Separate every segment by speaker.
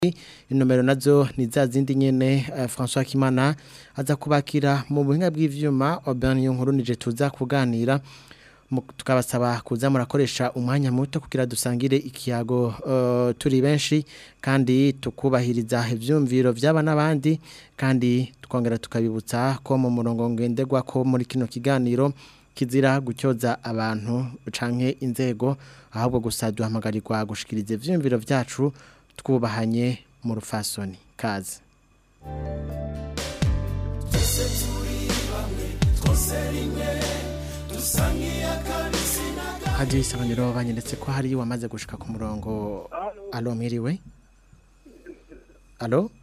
Speaker 1: inomero nazo ni za zindi nyene uh, François Kimana aza kubakira mu buhinga bw'ivyuma Aubin Yonkuru nije tuza kuganira tukabasaba kuza murakoresha umwanya muto kugira dusangire ikiyago uh, turi benshi kandi tukubahiriza ivyumviro vy'aba n'abandi kandi tukongera tukabibutsa ko mu murongo ngenderwa ko muri kino kiganiro kizira gucyoza abantu canke inzego ahubwo gusa duhamagarirwa gushikiriza ivyumviro vyacu twubahanye mu rufasoni kaze hadiyo isanganiro banyeretse ko hari wamaze gushika ku murongo alo mwiriwe alo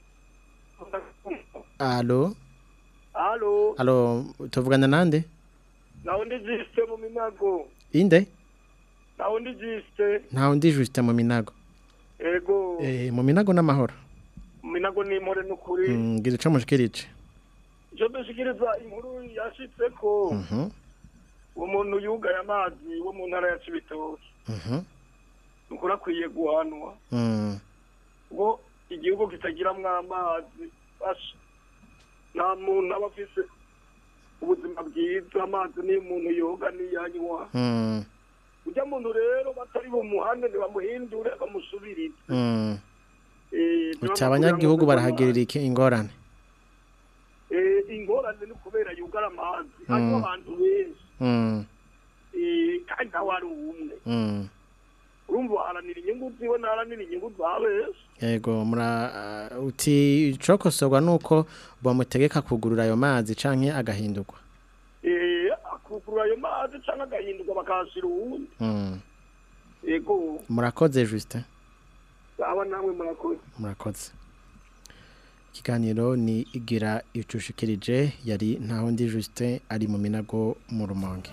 Speaker 1: alo
Speaker 2: Halo,
Speaker 1: alo tuvugana nande
Speaker 2: naundi jiste mu minago.
Speaker 1: inde
Speaker 2: Naundi jiste.
Speaker 1: ntawe ndi juste mu minago
Speaker 2: Ego,
Speaker 1: eh mu minago n'amahoro
Speaker 2: mu minago ni more nukuri.
Speaker 1: Mm, ngira ico mushikirije
Speaker 2: Jo dushikiriza inkuru yashitse ko
Speaker 1: mhm
Speaker 2: umuntu yugaye amazi wo mu ntara ya Cibitoke.
Speaker 1: mhm
Speaker 2: Nukuri akwiye guhanwa.
Speaker 1: mm
Speaker 2: Ngo igihugu kitagiramwo amazi basha. Nta muntu aba afise ubuzima bwiza amazi ni umuntu yoga niyanywa.
Speaker 1: mm
Speaker 2: Ujya muntu rero batari bumuhane ntibamuhindure bamusubirize.
Speaker 1: mm
Speaker 2: Eh,
Speaker 1: uti abanyagihugu barahagirira iki ingorane
Speaker 2: Eh, ingorane ni kubera yugara amazi hariho
Speaker 1: Mm.
Speaker 2: abantu benshi
Speaker 1: mm
Speaker 2: Eh, kandi nawe ari umwe
Speaker 1: mm
Speaker 2: urumva uharanira inyungu ziwe ntaharanira inyungu za benshi
Speaker 1: Ego mura uh, uti cokosorwa nuko bamutegeka kugurura ayo mazi canke agahindurwa.
Speaker 2: Eh, akugurura ayo mazi canke agahinduka bakahashira uwundi
Speaker 1: Mm.
Speaker 2: yego
Speaker 1: Murakoze Justin.
Speaker 2: aba namwe murakoze
Speaker 1: Murakoze. Ikiganiro ni igira icushikirije yari ntaho ndi Justin ari mu minago mu rumonge.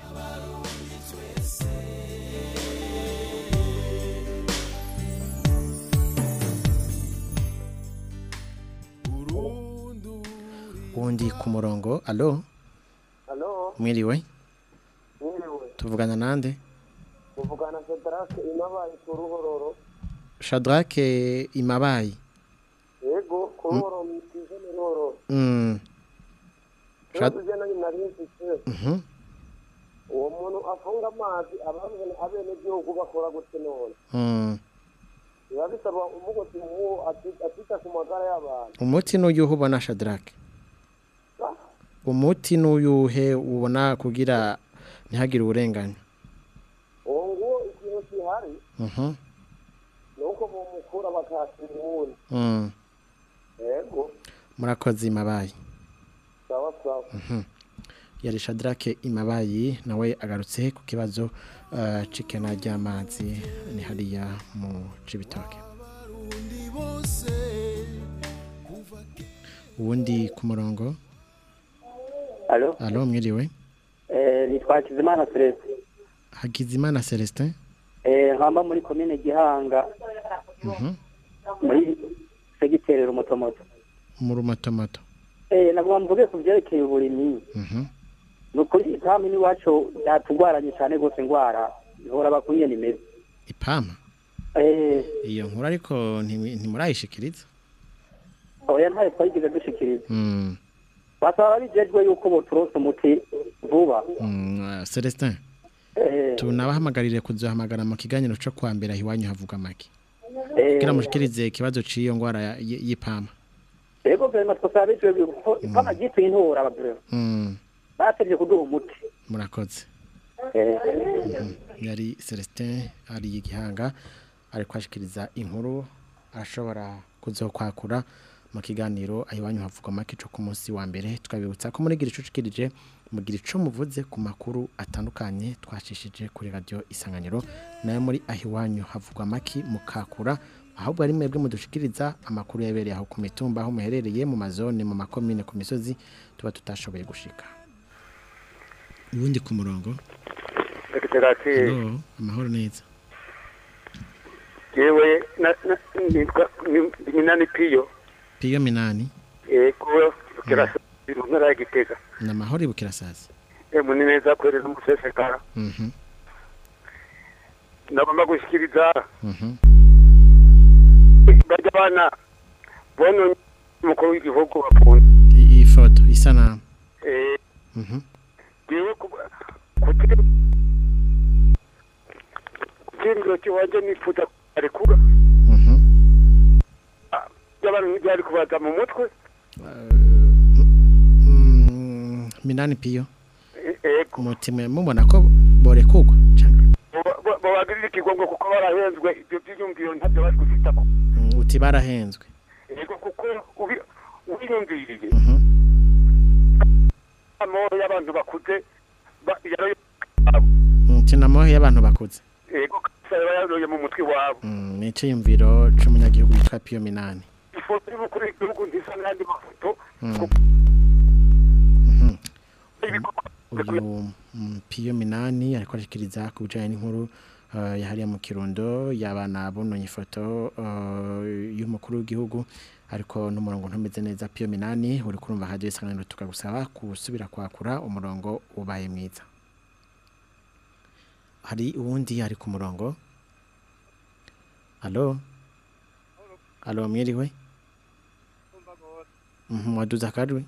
Speaker 1: Wundi ku murongo. Allo?
Speaker 3: Halo,
Speaker 1: Mwiriwe.
Speaker 3: mwiriwe.
Speaker 1: Tuvugana nande?
Speaker 3: Muvugana Sedrake inabaye ku ruhororo.
Speaker 1: Shadrack Imabayi.
Speaker 3: Yego, ku ruhororo mwikize ni ruhororo.
Speaker 1: Mm. Shad-
Speaker 3: Rero tujya nari nzitse.
Speaker 1: Mhm.
Speaker 3: Uwo muntu afunga amazi abazana abenegihugu bakora gute none.
Speaker 1: Mm.
Speaker 3: Biba bisaba umugoti nk'uwo ati- atita ku magara y'abantu.
Speaker 1: Umuti n'uyuhe ubona Shadrack?
Speaker 3: Ah,
Speaker 1: Umuti n'uyuhe ubona kugira ntihagire uburenganya?
Speaker 3: Uwo nguwo ikintu gihari
Speaker 1: Mhm.
Speaker 3: ni uko bumukura bakahasira uwundi.
Speaker 1: Mm.
Speaker 3: Yego,
Speaker 1: Murakoze Imabayi.
Speaker 3: sawa sawa.
Speaker 1: Mhm. Yari Shadrack Imabayi nawe agarutse ku kibazo uh, cikena ry'amazi ni hariya mu Cibitoke. Uwundi ku murongo.
Speaker 4: Alo,
Speaker 1: Allo mwiriwe.
Speaker 4: eh, nitwa Kizimana Celestin.
Speaker 1: Hakizimana Celestin.
Speaker 4: Eh, nkamba muri komine Gihanga,
Speaker 1: Mhm.
Speaker 4: muri segiteri Rumotomoto.
Speaker 1: Mu rumotomoto.
Speaker 4: Eh, nagomba mvuge ku vyerekeye uburimyi.
Speaker 1: Mhm.
Speaker 4: Nukuri ikambi n'iwacu yatugwaranye cyane gose ingwara. Ihora bakwiye nimeze.
Speaker 1: Ipama.
Speaker 4: Eh,
Speaker 1: Iyo nkuru ariko nti- ntimurayishikiriza.
Speaker 4: oya ntayo twagize dushikiriza.
Speaker 1: Mm.
Speaker 4: Basaba bijejwe yuko boturonsa umuti vuba.
Speaker 1: Mm, uh, Celestin.
Speaker 4: Eh,
Speaker 1: Tunabahamagarire kuzohamagara mu kiganiro cyo kwa mbere hiwanyu havuga make.
Speaker 4: eh,
Speaker 1: Kugira mushikirize ikibazo ciyo ngwara ya- y- y'ipama.
Speaker 4: Ego vema twasaba bijejwe yuko ipama gituye intora abagore.
Speaker 1: Mm.
Speaker 4: Batevye kuduha umuti.
Speaker 1: Murakoze.
Speaker 4: Eh,
Speaker 1: Yari Celestin ari igihanga ari kwashikiriza inkuru ashobora kuzokwakura mu kiganiro ahiwanyu havuga make cyo ku munsi wa mbere twabibutsa ko muri gicucikirije mugira ico muvuze ku makuru atandukanye twashishije kuri radio isanganiro nayo muri ahiwanyu havugwa make mukakura ahubwo ari mwebwe mudushikiriza amakuru yabereye aho ku mitumba aho muherereye mu mazone mu makomine ku misozi tuba tutashoboye gushika ubundi ku murongo
Speaker 2: Sedrake
Speaker 1: Hello, amahoro neza
Speaker 2: yewe nitwa minani piyo
Speaker 1: piyo minani
Speaker 2: yego kirasa mu ntara ya Gitega
Speaker 1: ni amahoro ibukirasazi
Speaker 2: emu ni neza kwereza umusesekara
Speaker 1: Mhm,
Speaker 2: nagomba gushikiriza
Speaker 1: mhm,
Speaker 3: bajya abana bononye umukuru w'igihugu bakunda
Speaker 1: I- iyi foto isanamu
Speaker 3: eh
Speaker 1: Mhm.
Speaker 3: jewe kuba- kuti kutimiro kiwanje nifuza arekura
Speaker 1: Mhm.
Speaker 3: y'abantu byari kubaza mu mutwe
Speaker 1: Mm, minani piyo
Speaker 3: Eh, ego
Speaker 1: umutima mubona ko borekugwa canke
Speaker 3: babagirira ikigongo kuko barahenzwe ibyo byiyumviro ntabyo bari gufitako
Speaker 1: Mm, uti barahenzwe
Speaker 3: ego kuko ubi- ubiyumviriye
Speaker 1: Mhm.
Speaker 3: amahoro y'abantu bakuze ba- yaroye
Speaker 1: Mm, tinamohe y'abantu bakuze
Speaker 3: ego kasa yaroye mu mutwe wabo
Speaker 1: Mm, ni iciyumviro c'umunyagihugu yitwa piyo minani
Speaker 3: ifoto y'umukuru w'igihugu ntisa n'andi mafoto
Speaker 1: Mm.
Speaker 3: kuko
Speaker 1: Mhm.
Speaker 3: ibikorwa
Speaker 1: uyu mm, piyo minani ariko arashikiriza ku bijanye n'inkuru uh, yahariya mu kirundo y'abana bononye ifoto uh, y'umukuru w'igihugu ariko n'umurongo ntumeze neza piyo minani uri kurumva radio isanganiro tukagusaba kusubira kwakura umurongo ubaye mwiza hari uwundi ari ku murongo alo alo mwiriwe Mhm, waduza akajwi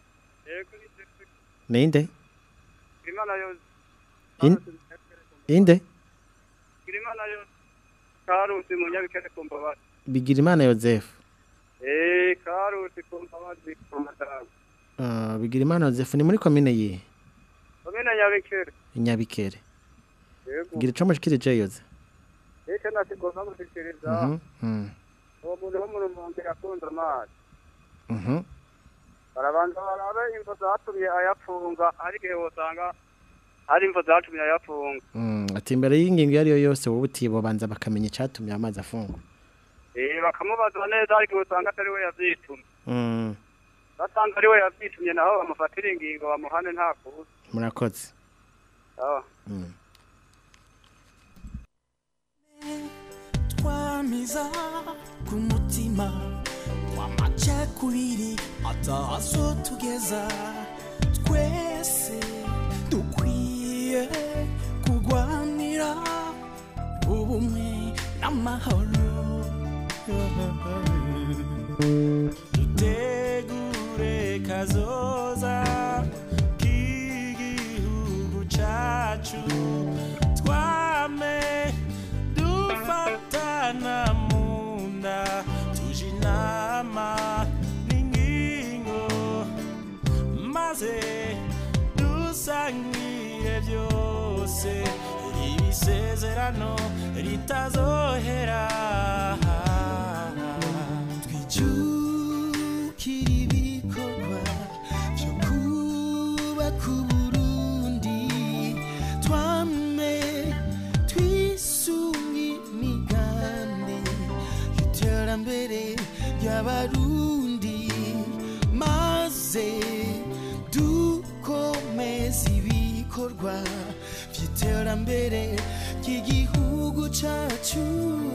Speaker 1: ninde
Speaker 2: Imana yo
Speaker 1: In- inde
Speaker 2: Imana yo karusi munyabikere kumbabati
Speaker 1: bigira imana yosefu
Speaker 2: eh karusi kumbabati kumadamu
Speaker 1: Uh, bigira imana yosefu ni muri komine yihe
Speaker 2: Komine nyabikere
Speaker 1: inyabikere
Speaker 2: yego
Speaker 1: gira ico mushikirije yoze
Speaker 2: icyo nasigomba gushikiriza
Speaker 1: Mhm, mhm,
Speaker 2: uwo muntu wo mu rumonge akunda amazi
Speaker 1: mhm.
Speaker 2: barabanza barabe imvo zatumye ayafunga hari igihe wosanga hari imvo zatumye ayafunga
Speaker 1: Mm, ati imbere y'ingingo iyo ariyo yose wowe utibo banza bakamenya icatumye amazi afungwa
Speaker 2: eh bakamubaza neza hari igihe usanga atari we yavyitumye
Speaker 1: Mm,
Speaker 2: basanga ari we yavyitumye naho bamufatira ingingo bamuhane nta kuza
Speaker 1: murakoze
Speaker 2: sawa
Speaker 1: Mm.
Speaker 5: twamiza ku mutima w'amacakubiri atazo tugeza twese dukwiye kurwanira ubumwe n'amahoro dutegure kazoza k'igihugu cacu twame dufatana mu nda tuje inama n'ingingo maze dusangire byose ibisezerano ritazohera twijukire ibikorwa byo kubaka uburundi twame twisunge imigambi y'iterambere ry'abarundi maze dukomeze ibikorwa by'iterambere ry'igihugu cyacu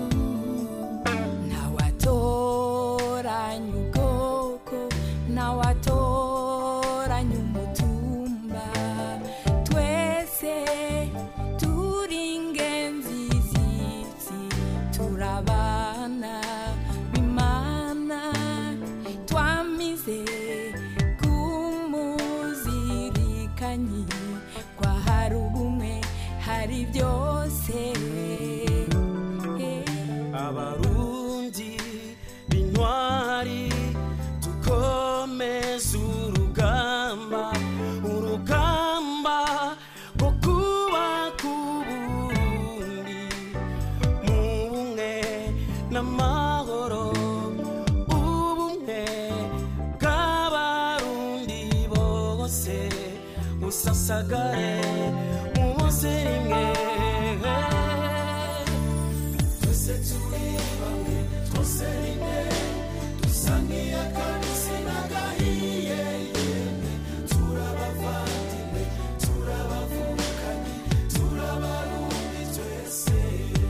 Speaker 6: ntawatoranya ubwoko ntawatoranya umutumba twese turi ingenzi z'isi turabana bimana twamize kumuzirikanyi kwa hari ubumwe hari byose
Speaker 5: abarundi b'intwari dukomeze urugamba urugamba rwo kubaka uburundi mu bumwe n'amahoro ubumwe bw'abarundi bose busasagare mu bose rimwe twese turi bamwe twose rimwe dusa nk'iy'akabisi n'agahiye yemwe turabavandimwe turabavukanye turabarundi twese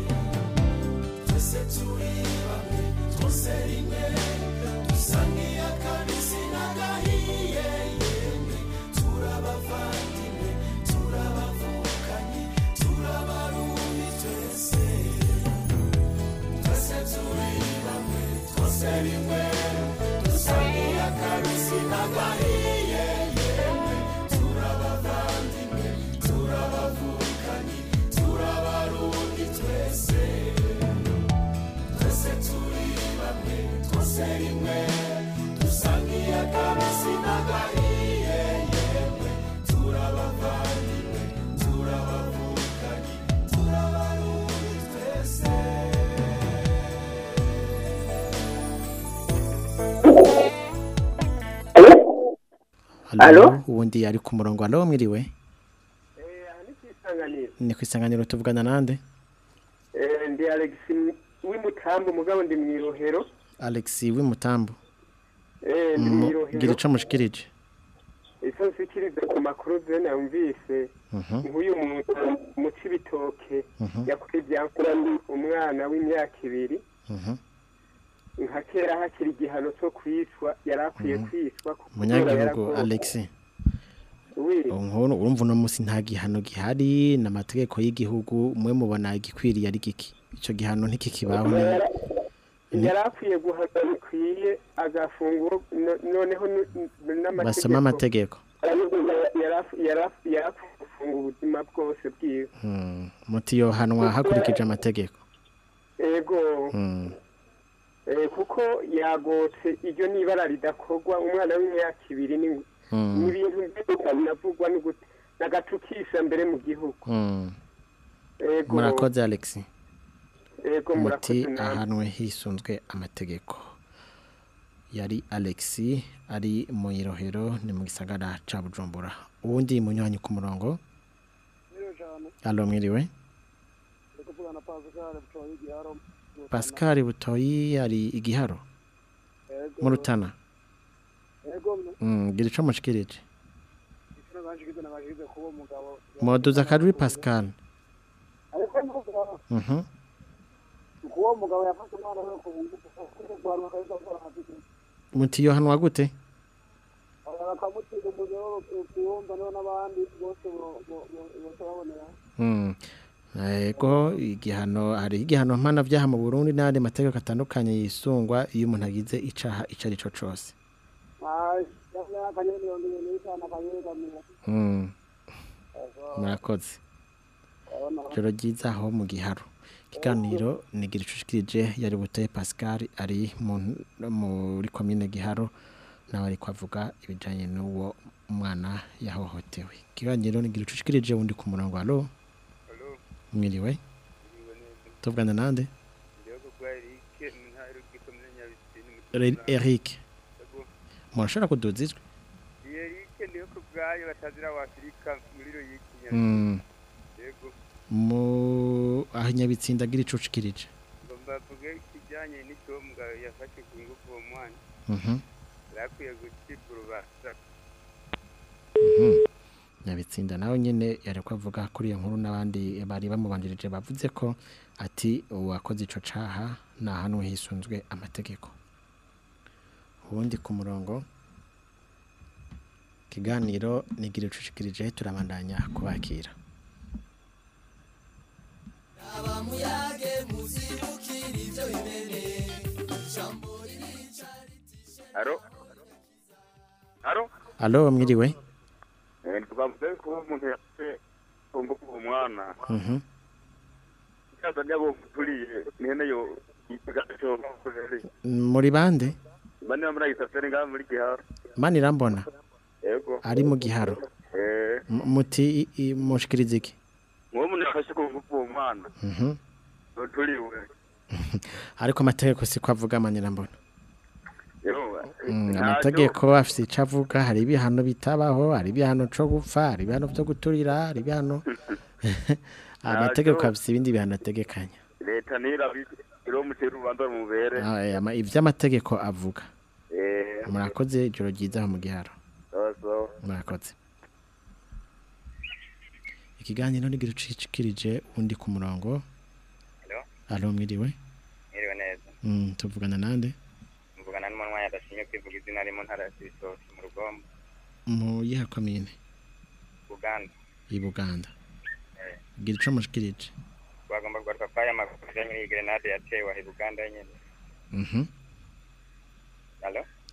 Speaker 5: twese turi bamwe twose rimwe dusa nk'iy'akabisi n'agahiye yemwe turabavandimwe turabavukanye turabarundi twese twese turi bamwe rimwe dusangiye akabisi n'agahiye yemwe turabavandimwe turabavukanyi turabarundi twese twese turi bamwe twose rimwe dusangiye akabisi n'agahiye yemwe turabavandimwe turabavukanyi turabarundi twese
Speaker 1: Halo ubundi ari ku murongo alo mwiriwe
Speaker 3: aha ni kwisanganira
Speaker 1: ni ku isanganiro tuvugana nande
Speaker 3: ndi alex w'imutambo mugabo ndi mu irohero
Speaker 1: Alex w'imutambo
Speaker 3: Eh, ndi mu
Speaker 1: gira
Speaker 3: irohero
Speaker 1: ico mushikirije
Speaker 3: icyo nshyikiriza ku makuru zene yumvise
Speaker 1: Mhm.
Speaker 3: nk'uyu muntu mu cibitoke
Speaker 1: Mhm.
Speaker 3: yakuye ibyankura ndi umwana w'imyaka ibiri
Speaker 1: Mhm.
Speaker 3: nka kera hakiri igihano cyo kwicwa yari akwiye kwicwa kuko
Speaker 1: munyagihugu
Speaker 3: yaragowe.
Speaker 1: Alex
Speaker 3: Oui.
Speaker 1: nkuru urumva uno munsi nta gihano gihari n'amategeko y'igihugu mwe mubona igikwiriye ari giki ico gihano ntikikibaho
Speaker 3: Yara- yari akwiye guhana bikwiye agafunguro no- noneho n- n-
Speaker 1: basoma amategeko
Speaker 3: yari akwiye gufunga ubuzima bwose bwiwe
Speaker 1: Hmm. muti yohanwa hakurikije amategeko
Speaker 3: ego
Speaker 1: Hmm.
Speaker 3: Eh, kuko yagotse iryo nibara ridakorwa umwana w'imyaka ibiri ni
Speaker 1: Hmm.
Speaker 3: ni ibintu byose binavugwa no gute- n'agatukisha mbere mu gihugu
Speaker 1: Hmm.
Speaker 3: ego
Speaker 1: murakoze Alex
Speaker 3: ego
Speaker 1: muti
Speaker 3: murakoze namwe
Speaker 1: ahanwe hisunzwe amategeko yari Alex ari mu irohero ni mu gisagara ca Bujumbura uwundi munywanyi ku murongo alo mwiriwe Pascal Butoyi ari igiharo mu Rutana Mm, gira ico mushikirije Moduza kaduri Pascal Mhm
Speaker 3: uwo mugabo yafashe umwana we ku ngufu akabisa
Speaker 1: muti yohanwa gute
Speaker 3: bakamutira umuriro kiyumva niho n'abandi bose bose babonera
Speaker 1: Mm. Ego igihano hari igihano mpana vyaha mu Burundi n'andi mategeko atandukanye yisungwa iyo umuntu agize icaha ico ari cyo cose.
Speaker 3: akanyoni mirongo ibiri n'itanu akanyegamira
Speaker 1: Mm. Murakoze. Joro ryiza aho mu giharo. Ikiganiro nigira icushikirije yari buteye Pascal ari mu muri commune Giharo nawe ari kwavuga ibijanye n'uwo umwana yahohotewe. Ikiganiro nigira icushikirije wundi ku murongo alo. Mwiriwe. Tuvugana nande? Re- Eric. Murashobora kuduza ijwi?
Speaker 7: yerike niyo ku bwayo batazira wafurika muri ro y'ikinyarwanda
Speaker 1: Mm.
Speaker 7: yego
Speaker 1: Mu aho nyabitsinda gira icushikirije.
Speaker 7: ngo mbavuge ikijyanye n'icombwa yafashe ku ngufu uwo mwana
Speaker 1: Mhm.
Speaker 7: yakwiye gucibwa urubanza
Speaker 1: Mhm. Nyabitsinda nawe nyene yari kwavuga kuri iyo nkuru n'abandi bari bamubanjirije bavuze ko ati uwakoze ico caha na hano hisunzwe amategeko. Ubundi ku murongo kiganiro nigira icushikirije turabandanya kubakira.
Speaker 5: abamuyage muzibukira ibyo bimene ijambo ririca
Speaker 7: aro aro
Speaker 1: Alo mwiriwe?
Speaker 7: twavuze ko umuntu yafashe ku ngufu uwo mwana
Speaker 1: Mhm.
Speaker 7: icyaza ryabo turiye nihene yo igaco
Speaker 1: Muri bande?
Speaker 7: bane bamara gisafere ngaha muri giharo
Speaker 1: Mani irambona
Speaker 7: yego
Speaker 1: ari mu giharo.
Speaker 7: eh
Speaker 1: M- Muti i- i- mushikiriza iki?
Speaker 7: uwo muntu yafashe ku ngufu uwo mwana
Speaker 1: Mhm.
Speaker 7: turiwe
Speaker 1: Ariko amategeko siko avuga mani irambona.
Speaker 7: yego
Speaker 1: Mm, amategeko afise ico avuga hari ibihano bitabaho hari ibihano co gupfa hari ibihano vyo guturira hari ibihano amategeko afise ibindi bihano ategekanya
Speaker 7: leta nirabi iro mutera urubanza rumubere
Speaker 1: Ah, eh, ama- ivy'amategeko avuga
Speaker 7: eh
Speaker 1: murakoze ijoro ryiza aho mu giharo
Speaker 7: sawa sawa
Speaker 1: murakoze ikiganiro nigira ucikirije undi ku murongo
Speaker 8: Hello?
Speaker 1: alo mwiriwe
Speaker 8: Mwiriwe neza
Speaker 1: Mm, tuvugana nande
Speaker 8: mvugana n'umunwa yadashimye kwivuga izina ari mu ntara ya Cibitoke mu rugombo
Speaker 1: mu yiha komine
Speaker 8: Uganda
Speaker 1: i Buganda gira ico mushikirije
Speaker 8: bagomba kugaruka kwa aya makuru ajanye n'iyi grenade yatewe aho i Buganda nyene
Speaker 1: Mhm.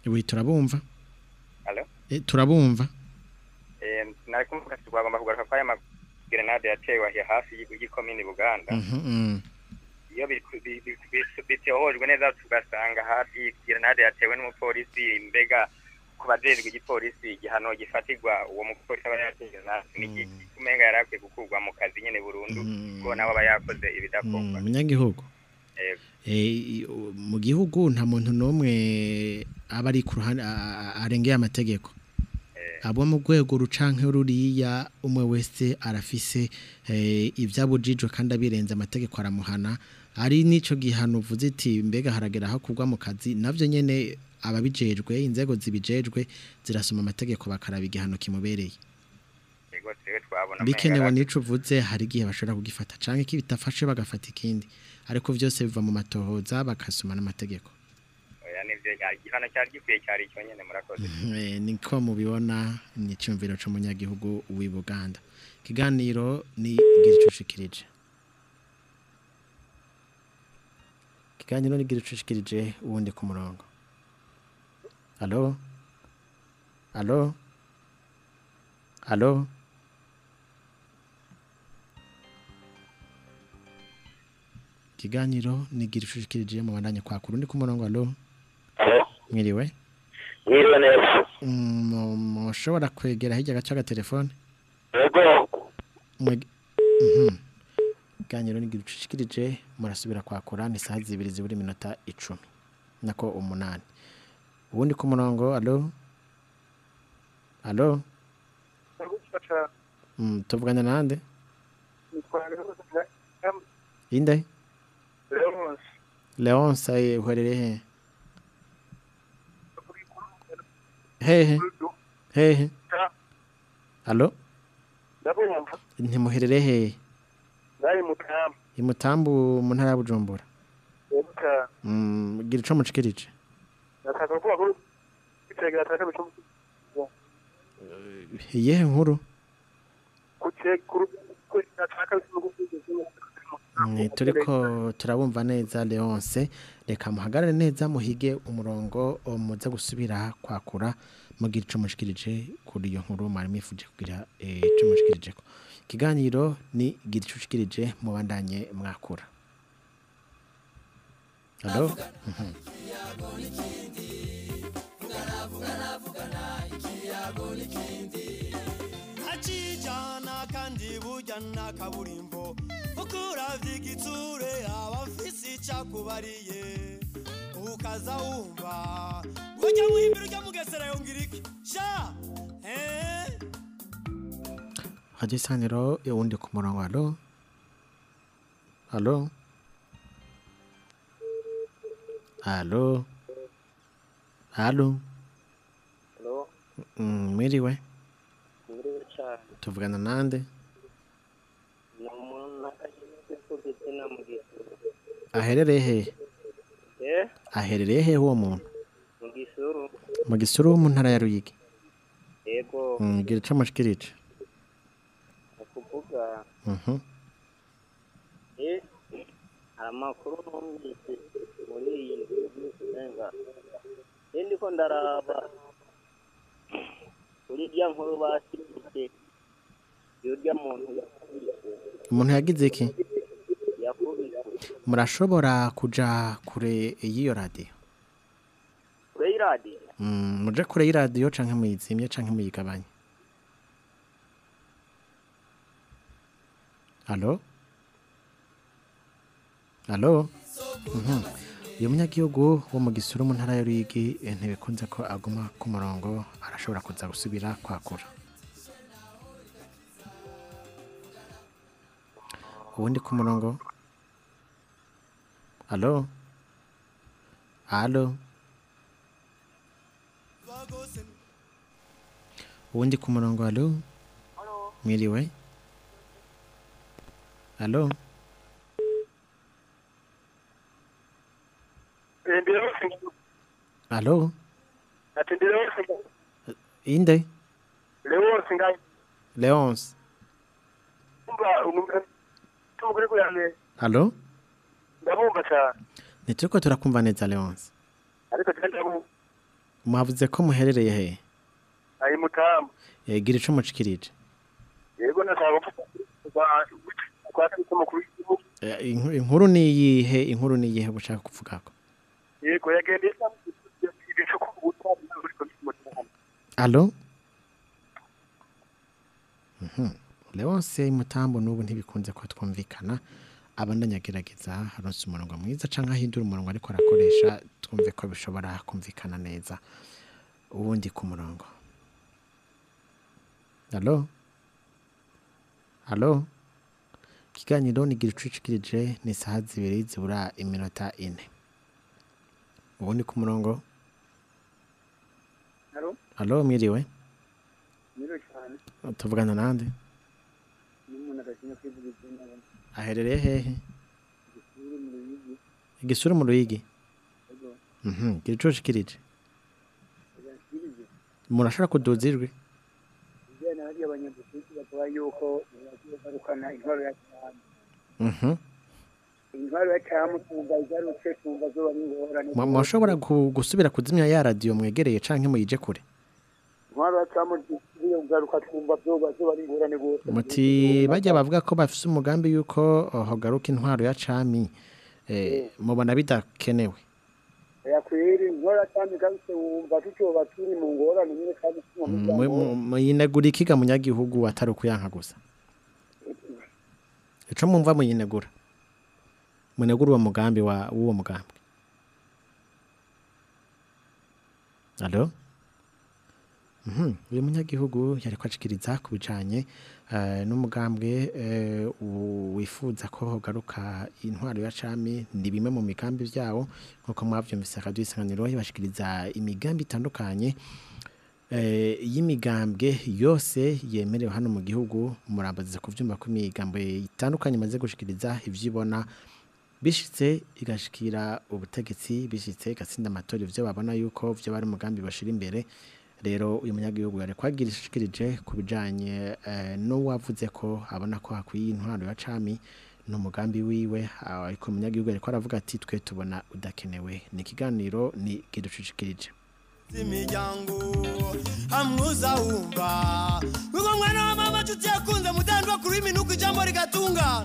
Speaker 1: Ewe turabumva.
Speaker 8: Alo?
Speaker 1: Eh turabumva.
Speaker 8: Eh, nari kumvuga ati twagomba kugaruka kwa aya grenade yatewe ahi hafi y'igikomini Buganda.
Speaker 1: Mhm. mm.
Speaker 8: Iyo biku- bi- bi- bi- bitohojwe neza tugasanga hafi grenade yatewe n'umupolisi mbega ku bajejwe igipolisi igihano gifatirwa uwo mupolisi aba yateye grenade ni iki kumenga yari akwiye gukurwa mu kazi nyene burundu kuko nawe aba yakoze ibidakorwa.
Speaker 1: Mm, Munyagihugu.
Speaker 8: Yego.
Speaker 1: Eh i- u- mu gihugu nta muntu nomwe aba ari ku ruhande a- a- arengeye amategeko. abo mu rwego rucanke ruriya umwe wese arafise eh, ivyabujijwe kandi abirenze amategeko aramuhana ari nico gihano uvuze iti mbega haragera aho kugwa mu kazi navyo nyene ababijejwe inzego zibijejwe zirasoma amategeko bakaraba igihano kimubereye
Speaker 8: Yego twebwe twabona
Speaker 1: bikenewe
Speaker 8: umenga
Speaker 1: nico uvuze hari igihe bashobora kugifata canke kibitafashe bagafata ikindi ariko vyose biva mu matohoza bakasoma n'amategeko
Speaker 8: oya nivyo igihano cyari gikwiye cyari icyo nyene murakoze.
Speaker 1: Eh, niko mubibona ni icyumviro cy'umunyagihugu w'i Buganda ikiganiro ni igicushikirije ikiganiro ni igicushikirije ubundi ku murongo alo alo alo ikiganiro ni igicushikirije mu bandanye kwa kurundi ku murongo alo mwiriwe
Speaker 3: Mwiriwe neza.
Speaker 1: Mm, mushobora kwegera hirya gace agatelefone
Speaker 3: Yego.
Speaker 1: Mweg- Mhm. ikiganiro ni gicushikirije murasubira kwakura ni saha zibiri ziburi iminota icumi nako umunani ubundi ku murongo alo alo Mm, tuvugana nande inde leonce aye uhorere he hehe hehe alo
Speaker 3: ndabumva
Speaker 1: ntimuherere hehe
Speaker 3: nari mutamu
Speaker 1: imutambu mu ntara ya bujumbura
Speaker 3: ebuka
Speaker 1: Mm, gira ico mucikirije
Speaker 3: nataka kuvuga ko itegera ataka bicu
Speaker 1: iyihe nkuru
Speaker 3: kuce kuru ko nataka bicu
Speaker 1: Mm, turiko turabumva neza leonce reka muhagarare neza muhige umurongo o, muze gusubira kwakura mugira ico mushikirije kuri iyo nkuru mwari mwifuje kugira eh, ico mushikirijeko ikiganiro ni gira ico ushikirije mubandanye mwakura Hello? Mhm.
Speaker 5: ntacijana kandi burya nta kaburimbo kuko uravye igitsure aba afise icakubariye ukaza wumva burya muhimbira urya mugesera yongira iki sha eh?
Speaker 1: Radio Isaniro uwundi ku murongo alo alo alo alo
Speaker 3: Hello,
Speaker 1: Mm, mwiriwe
Speaker 3: mwiriwe cyane.
Speaker 1: tuvugana nande
Speaker 3: Ni umuntu akashyize ku gitsina mu gisuru.
Speaker 1: aherereye he
Speaker 3: Eh,
Speaker 1: aherereye he uwo muntu
Speaker 3: mu gisuru.
Speaker 1: mu gisuru wo mu ntara ya Ruyigi
Speaker 3: Yego,
Speaker 1: Mm, gira ico mushikirije
Speaker 3: ni ukuvuga
Speaker 1: Mhm.
Speaker 3: eh hari amakuru numvise muri iyi nzu usenga eh ndiko ndaraba kuri rya nkuru bashyikirije y'urya muntu yakubise
Speaker 1: umuntu yagize iki
Speaker 3: yakubise
Speaker 1: murashobora kuja kure y'iyo radio
Speaker 3: kure y'iradiyo
Speaker 1: Mm, muje kure y'iradiyo canke muyizimye canke muyigabanye Alo? Alo? Mhm. Uyu munyagihugu wo mu gisuru mu ntara ya Ruyigi eh, ntibikunze ko aguma ku murongo arashobora kuza gusubira kwakura. Ubundi ku murongo? Alo? Alo? Ubundi ku murongo alo? Mwiriwe? Alo?
Speaker 3: ndira wose
Speaker 1: Alo?
Speaker 3: ati ndira wose
Speaker 1: Inde?
Speaker 3: leo wose ngai
Speaker 1: Leonce?
Speaker 3: umva umugore kuyane
Speaker 1: Alo?
Speaker 3: ndabumva cyane
Speaker 1: Nituko turakumva neza Leonce.
Speaker 3: ariko cyane ndabumva
Speaker 1: Mwavuze ko muherereye he?
Speaker 7: Ayi mutamba.
Speaker 1: Eh, gira ico mucikirije.
Speaker 7: Yego nashaka kuvuga kwa tariki mukuru w'igihugu.
Speaker 1: Eh, inku- Inkuru ni iyihe? Inkuru ni iyihe bushaka kuvugako?
Speaker 7: Yego yagendeye ibicu ku butari buri ku mutamba.
Speaker 1: Allo? Mhm. Leonce mutambo nubu ntibikunze ko twumvikana abandanyagerageza haronse umurongo mwiza canke ahindura umurongo ariko arakoresha twumve ko bishobora kumvikana neza uwundi ku murongo Allo? Allo? Kiganiro nigira icucikirije ni saha zibiri zibura iminota ine uwundi ku murongo
Speaker 4: Haro,
Speaker 1: Allo mwiriwe
Speaker 4: nyiro cyane.
Speaker 1: tuvugana nande
Speaker 4: N'umuntu adashimye kwivuga izina
Speaker 1: aherereye hehe
Speaker 4: gisuru mu ruyigi.
Speaker 1: igisura mu ruyigi
Speaker 4: Ego,
Speaker 1: mhm gira ico ushikirije
Speaker 4: yashirije.
Speaker 1: murashobora kuduza ijwi
Speaker 4: Bijyana hari abanyagihugu bakora yuko bagiye barukana intwaro ya cyane.
Speaker 1: mhm
Speaker 4: Intwaro ya cyane tumva igarutse tumva zo bari ngorane.
Speaker 1: Mu- mushobora gu- gusubira kuzimya ya radio mwegereye canke muyije kure
Speaker 4: Intwaro ya cyane iyo ngaruka tumva zo zo bari ngorane gose.
Speaker 1: muti bajya bavuga ko bafise umugambi yuko oh, hogaruka intwaro ya cami eh, mubona bidakenewe
Speaker 4: yakwiri intwaro ya cyane igarutse wumva tucoba turi mu ngorane nyine kandi tuma
Speaker 1: Mm, mu- mu- muyinegura ikiga munyagihugu atari ukuyanka gusa ico mumva muyinegura munegura uwo mugambi wa w'uwo mugambi Allo? Mhm, uyu munyagihugu yariko acikiriza ku bijanye eh, n'umugambwe eh, u- wifuza ko hogaruka intwaro ya cami ni bimwe mu migambi vyawo nkuko mwavyumvise radio isanganiro yibashikiriza imigambi itandukanye eh, y'imigambwe yose yemerewe hano mu gihugu murambaziza kuvyumva ko imigambo itandukanye imaze gushikiriza ivyibona bishitse igashikira ubutegetsi bishitse igatsinda amatora ivyo babona yuko vyo bari umugambi bashira imbere rero uyu munyagihugu yari kwagira ishikirije ku bijanye eh, n'uwavuze ko abona ko hakwiye intwaro ya cami n'umugambi wiwe ariko umunyagihugu yariko aravuga ati twe tubona udakenewe ni ikiganiro ni kidushikirije
Speaker 5: z'imiryango hamwuza wumva wigo mwana wa mama nshuti yakunze mudandwa kuri minuko ijambo rigatungana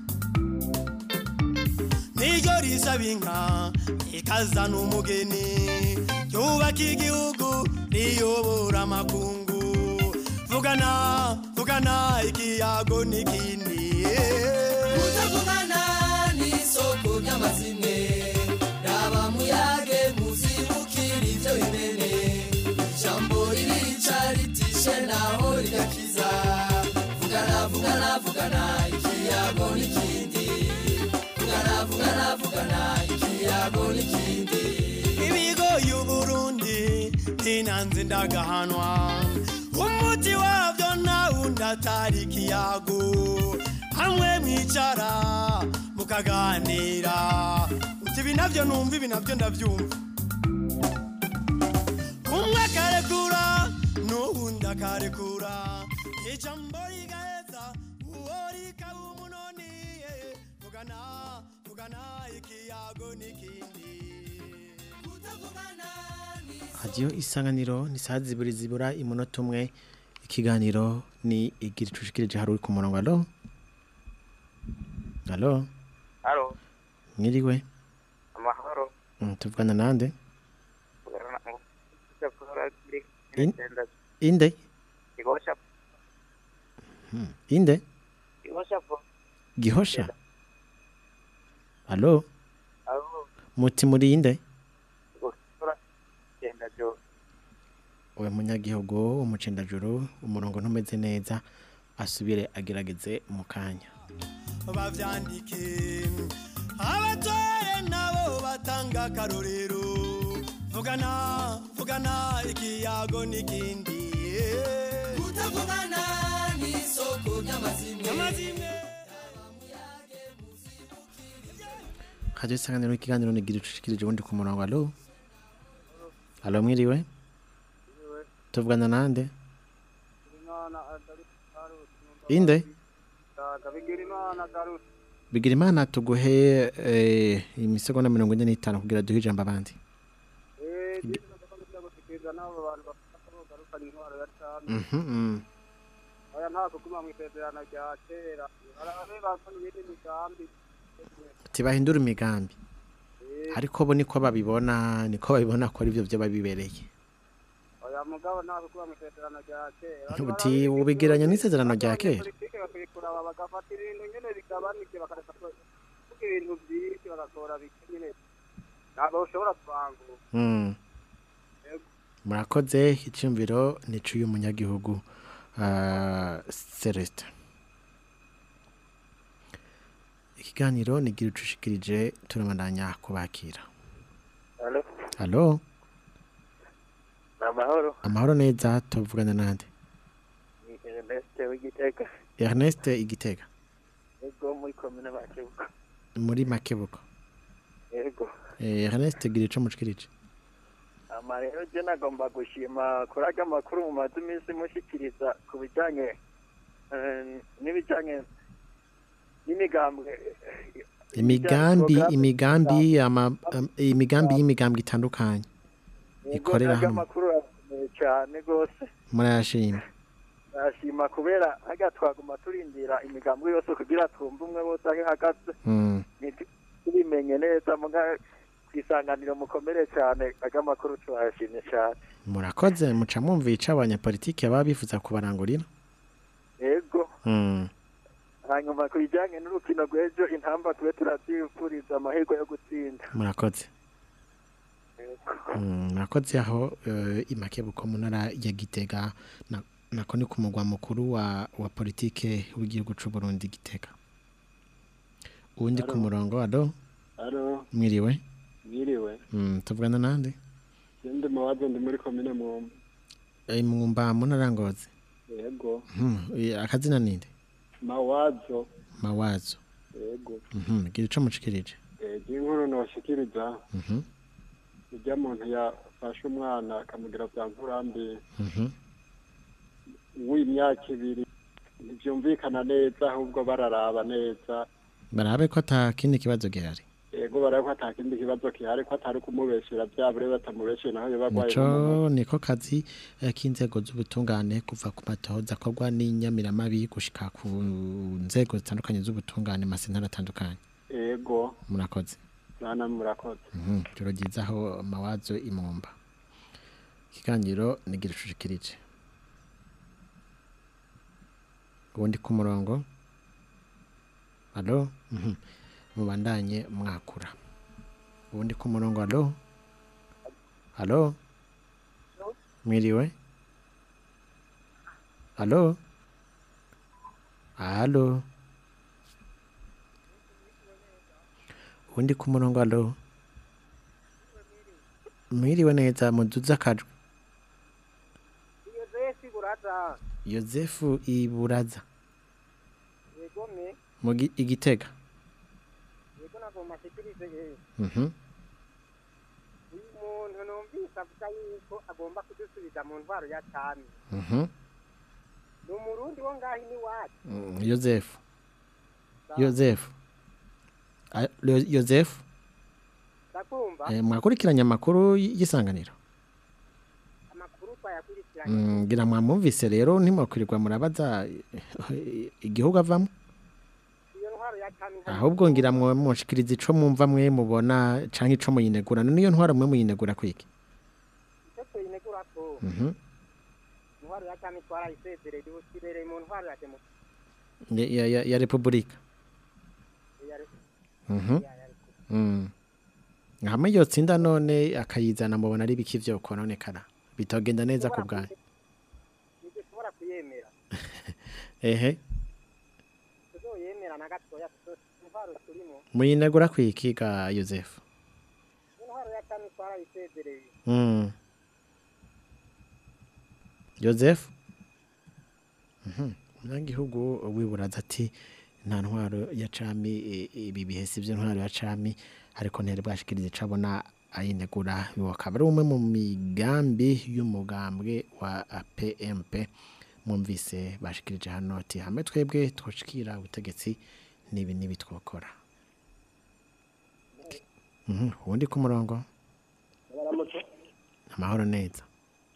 Speaker 5: niryo risaba inka ikazana umugeni ryubaka igihugu riyobora amakungu vugana vugana ikiyago n'ikindi
Speaker 9: kutavugana n'isoko ry'amazimwe raba muyage muzibukira ibyo bimene ijambo ririca ritishe naho rigakiza vugana vugana vugana ikiyago n'ikindi vugana vugana vugana ikiyago n'ikindi
Speaker 5: ibigo y'uburundi ntinanze ndagahanwa umuti wabyo ntawundi atari ikiyago hamwe mwicara mukaganira uti ibi nabyo numva ibi nabyo ndabyumva umwe akarekura n'uwundi akarekura ijambo rigaheza uwo rikaba umunoni vugana vugana ikiyago n'ikindi
Speaker 1: hadiyo isanganiro ni saa zibiri zibura imunota umwe ikiganiro ni igira icushikirije hari uri ku murongo alo alo
Speaker 8: Halo,
Speaker 1: mwiriwe
Speaker 8: amahoro.
Speaker 1: Mm, tuvugana nande
Speaker 8: Kugarana ngo cyakora kuri
Speaker 1: In-
Speaker 8: ndenda
Speaker 1: inde
Speaker 8: igosha
Speaker 1: Hmm, inde
Speaker 8: igosha po.
Speaker 1: gihosha alo
Speaker 8: Alo,
Speaker 1: muti muri inde
Speaker 8: igosha genda jo.
Speaker 1: uwe munyagihugu umucendajuru umurongo ntumeze neza asubire agerageze mu kanya
Speaker 5: bavyandike abatore nabo batanga akarorero vugana vugana ikiyago n'ikindi
Speaker 9: kutavugana n'isoko ry'amazimwe
Speaker 5: amazimwe
Speaker 1: hadiyo isanganiro ikiganiro ni igira icushikirije ubundi ku murongo alo alo mwiriwe tuvugana nande inde bigira imana tuguhe eh, imisegonda mirongo ine n'itanu kugira duhe ijambo abandi
Speaker 3: gushikiriza n'abo bantu bafata ko bagarukana intwaro ya cami
Speaker 1: Mhm, mm.
Speaker 3: aya nta kuguma mu isezerano rya kera barabe bazana ibindi migambi
Speaker 1: ati bahindura imigambi ariko bo niko babibona niko babibona ko ari byo byo babibereye
Speaker 3: oya mugabo nta kuguma mu isezerano rya kera
Speaker 1: uti ubigeranya n'isezerano rya kera
Speaker 3: politike bakabikura bagafata ibintu nyene bigabanije bakareka kuvuga ibintu byinshi bagakora bike nyene ntabwo ushobora kuvangura
Speaker 1: Mm.
Speaker 3: Yego.
Speaker 1: murakoze icyumviro nico y'umunyagihugu ah, Celestin ikiganiro nigira ucushikirije turabandanya kubakira
Speaker 10: Halo,
Speaker 1: halo
Speaker 10: amahoro.
Speaker 1: amahoro neza tuvugana nande
Speaker 10: Ni Ernest w'Igitega.
Speaker 1: Ernest Igitega
Speaker 10: Yego muri komine Makebuko.
Speaker 1: muri Makebuko
Speaker 10: Yego.
Speaker 1: eh, Ernest gira ico mushikirije
Speaker 10: Ama rero je nagomba gushima kuraga amakuru mu mazu iminsi mushikiriza ku bijanye eh, n'ibijanye n'imigambwe
Speaker 1: imigambi imigambi ama am- imigambi y'imigambi itandukanye ikorera
Speaker 10: Yego,
Speaker 1: hano
Speaker 10: amakuru arakomeye cyane rwose
Speaker 1: murayashima
Speaker 10: nashima kubera hajya twaguma turindira imigambi yose kugira twumve umwe wose aho ihagaze
Speaker 1: Mm.
Speaker 10: tubimenye neza muga kwisanganiro mukomere cyane aga makuru turayashimye cyane
Speaker 1: murakoze muca mwumva ico abanyapolitike baba bifuza kubarangurira
Speaker 10: yego
Speaker 1: Mm.
Speaker 10: hanyuma ku bijyanye n'urukino rw'ejo intamba tube turabyifuriza amahirwe yo gutsinda
Speaker 1: murakoze Mm, murakoze aho eh, imakebuko mu ntara ya Gitega na- nako ni ku mugwa mukuru wa wa politike w'igihugu c'u Burundi Gitega uwundi ku
Speaker 11: Halo.
Speaker 1: murongo ado
Speaker 11: Halo,
Speaker 1: mwiriwe
Speaker 11: mwiriwe.
Speaker 1: Mm, tuvugana nande
Speaker 11: Sindi mawazo ndi muri komine Mwumba.
Speaker 1: Eh, mwumba mu ntara ya Ngozi
Speaker 11: Yego.
Speaker 1: Mhm, eh, akazina ninde
Speaker 11: Mawazo.
Speaker 1: mawazo
Speaker 11: Yego.
Speaker 1: Mhm, gira ico mushikirije
Speaker 11: Eh, inkuru noshikiriza.
Speaker 1: Mhm,
Speaker 11: Ujya muntu yafashe umwana akamugira bya nkurambi
Speaker 1: mhm.
Speaker 11: w'imyaka ibiri. Ntibyumvikana neza ahubwo bararaba neza.
Speaker 1: barabe ko ata kindi kibazo gihari
Speaker 11: Yego baraba ko ata kindi kibazo kihari ko atari kumubeshera byabure batamubeshera naho yoba agwaye
Speaker 1: nico
Speaker 11: nk'umuntu.
Speaker 1: niko kazi eh, k'inzego z'ubutungane kuva ku matohoza akorwa n'inyamiramabi gushika ku nzego zitandukanye z'ubutungane mu masentara atandukanye
Speaker 11: Yego.
Speaker 1: murakoze
Speaker 11: Bana murakoze.
Speaker 1: Mhm, ijoro ryiza aho mawazo imwumba ikiganiro nigira ucushikirije ubundi ku murongo alo Mhm, mubandanye mwakura ubundi ku murongo alo alo mwiriwe alo alo ubundi ku murongo alo mwiriwe neza muduze akajwi
Speaker 3: iyo zesi buraza
Speaker 1: yosefu iburaza
Speaker 3: yego me
Speaker 1: mu Gi- igitega
Speaker 3: yego nagomba ashikirize yewe
Speaker 1: Mhm.
Speaker 3: uyu muntu numvise avuga yuko agomba kudusubiza mu ntwaro ya cami
Speaker 1: Mhm.
Speaker 3: ni umurundi wo ngaho iwacu
Speaker 1: Mm, yosefu yosefu Ah, Yo- yosefu
Speaker 3: ndakumva
Speaker 1: eh, mwakurikiranye amakuru y- y'isanganiro
Speaker 3: amakuru twayakurikiranye
Speaker 1: Mm, ngira mwamwumvise rero ntimwakwirirwa murabaza eh, igihugu avamo
Speaker 3: iyo ntwaro ya cami
Speaker 1: ahubwo ngira mwe mushikiriza ico mwumva mwe mubona canke ico muyinegura none iyo ntwaro mwe muyinegura kwiki
Speaker 3: icyo tuyinegura ko
Speaker 1: Mhm.
Speaker 3: intwaro ya cami twarayisezereye ubu kirereye mu ntwaro ya demokarasi
Speaker 1: Ya- ya, ya, ya repubulika
Speaker 3: ya
Speaker 1: Mhm. Mm. hamwe yotsinda none akayizana mubona ari biki vyo kononekara bitogenda neza ku bwanyu
Speaker 3: ntidushobora kuyemera
Speaker 1: ehe
Speaker 3: tuzoyemera na gatoya tuzo- intwaro turimo
Speaker 1: muyinegura kwiki ga yosefu
Speaker 3: intwaro ya cami twarayisezereye
Speaker 1: Mm. Joseph Mhm. Umunyagihugu wiburaza ati nta ntwaro ya cami i- ibi bihesi by'intwaro ya cami ariko ntiyari bwashikirize ico abona ayinegura akaba ari umwe mu migambi y'umugambwe wa PMP mwumvise bashikirije hano ati hamwe twebwe twoshikira ubutegetsi nibi nibi twokora Mhm. uwundi ku murongo
Speaker 3: baramutse
Speaker 1: amahoro neza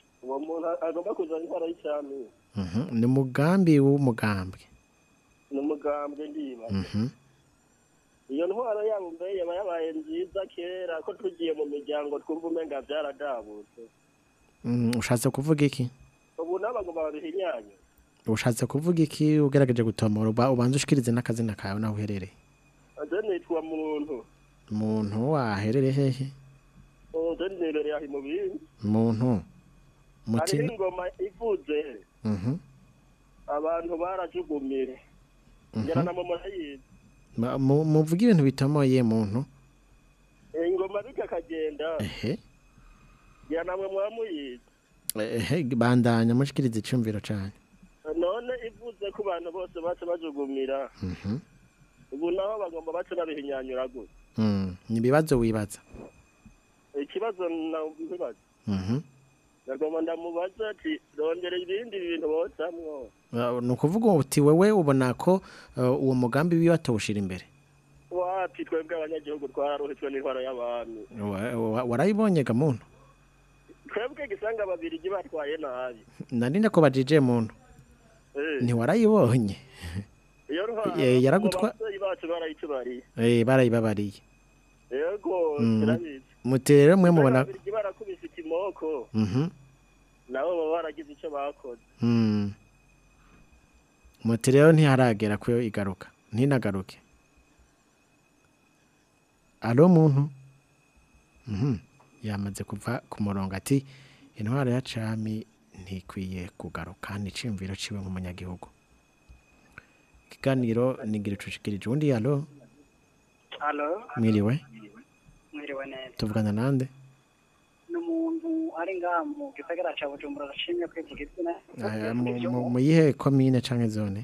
Speaker 2: umuntu agomba kuzana intwaro y'icami
Speaker 1: Mhm. ni umugambi w'umugambwe
Speaker 2: ni umugambwe ndibaza
Speaker 1: Mhm.
Speaker 2: iyo ntwaro yabo mbe yaba yabaye nziza kera ko tugiye mu miryango twumva umenga byaradabutse
Speaker 1: Mm, ushatse kuvuga iki
Speaker 2: ubu n'abagomba babihinyanye
Speaker 1: ushatse kuvuga iki ugerageje gutomora uba- ubanza ushikirize n'akazina kawe naho uherereye
Speaker 2: ade nitwa muntu
Speaker 1: muntu waherereye hehe
Speaker 2: ade nibereye aho mu bindi
Speaker 1: muntu
Speaker 2: hariho
Speaker 1: mutima
Speaker 2: ingoma ivuze
Speaker 1: Mhm.
Speaker 2: abantu barajugumire
Speaker 1: Mhm.
Speaker 2: ngera na mama yize
Speaker 1: Ma- mu- muvuge ibintu bitomoye muntu
Speaker 2: ingoma bityo akagenda
Speaker 1: ehe
Speaker 2: ngera namwe mwamuyize
Speaker 1: ehe bandanya mushikirize icumviro cane
Speaker 2: none ivuze ko abantu bose bace bajugumira
Speaker 1: Mhm.
Speaker 2: ubu naho bagomba bace babihinyanyura gutya
Speaker 1: Mm, ni ibibazo wibaza
Speaker 2: ikibazo nabibaza
Speaker 1: Mhm.
Speaker 2: nagomba ndamubaza ati rondera ibindi bintu bocamwo
Speaker 1: Uh, ni ukuvuga uti wewe ubona ko uh, uwo mugambi wiwe atawushira imbere
Speaker 2: wapi twebwe abanyagihugu twararuhitswe n'intwaro y'abami
Speaker 1: Wa- wa- warayibonye ga muntu
Speaker 2: twebwe gisanga babirigi batwaye nabi
Speaker 1: narinde ko bajije muntu
Speaker 2: Eh,
Speaker 1: ntiwarayibonye
Speaker 2: iyo ntwaro
Speaker 1: Eh, yaragutwa-
Speaker 2: abavyeyi bacu barayitubariye
Speaker 1: Eh, barayibabariye
Speaker 2: yego
Speaker 1: Mm.
Speaker 2: turabizi
Speaker 1: muti rero mwe mubona
Speaker 2: ababirigi barakubise ikimoko
Speaker 1: Mhm.
Speaker 2: nabo baba baragize icyo bakoze
Speaker 1: Mm. muti rero ntiharagera ko igaruka ntinagaruke alo muntu Mhm. yamaze kuva ku murongo ati intwaro ya cami ntikwiye kugaruka ni iciyumviro ciwe nk'umunyagihugu ikiganiro nigira icucikirije ubundi alo
Speaker 12: Halo,
Speaker 1: mwiriwe
Speaker 12: mwiriwe neza.
Speaker 1: tuvugana nande
Speaker 12: Ni umuntu ari ngaha mu gisagara ca Bujumbura ashimye kwivuga izina.
Speaker 1: Aya, mu- mu- mu yihe komine canke zone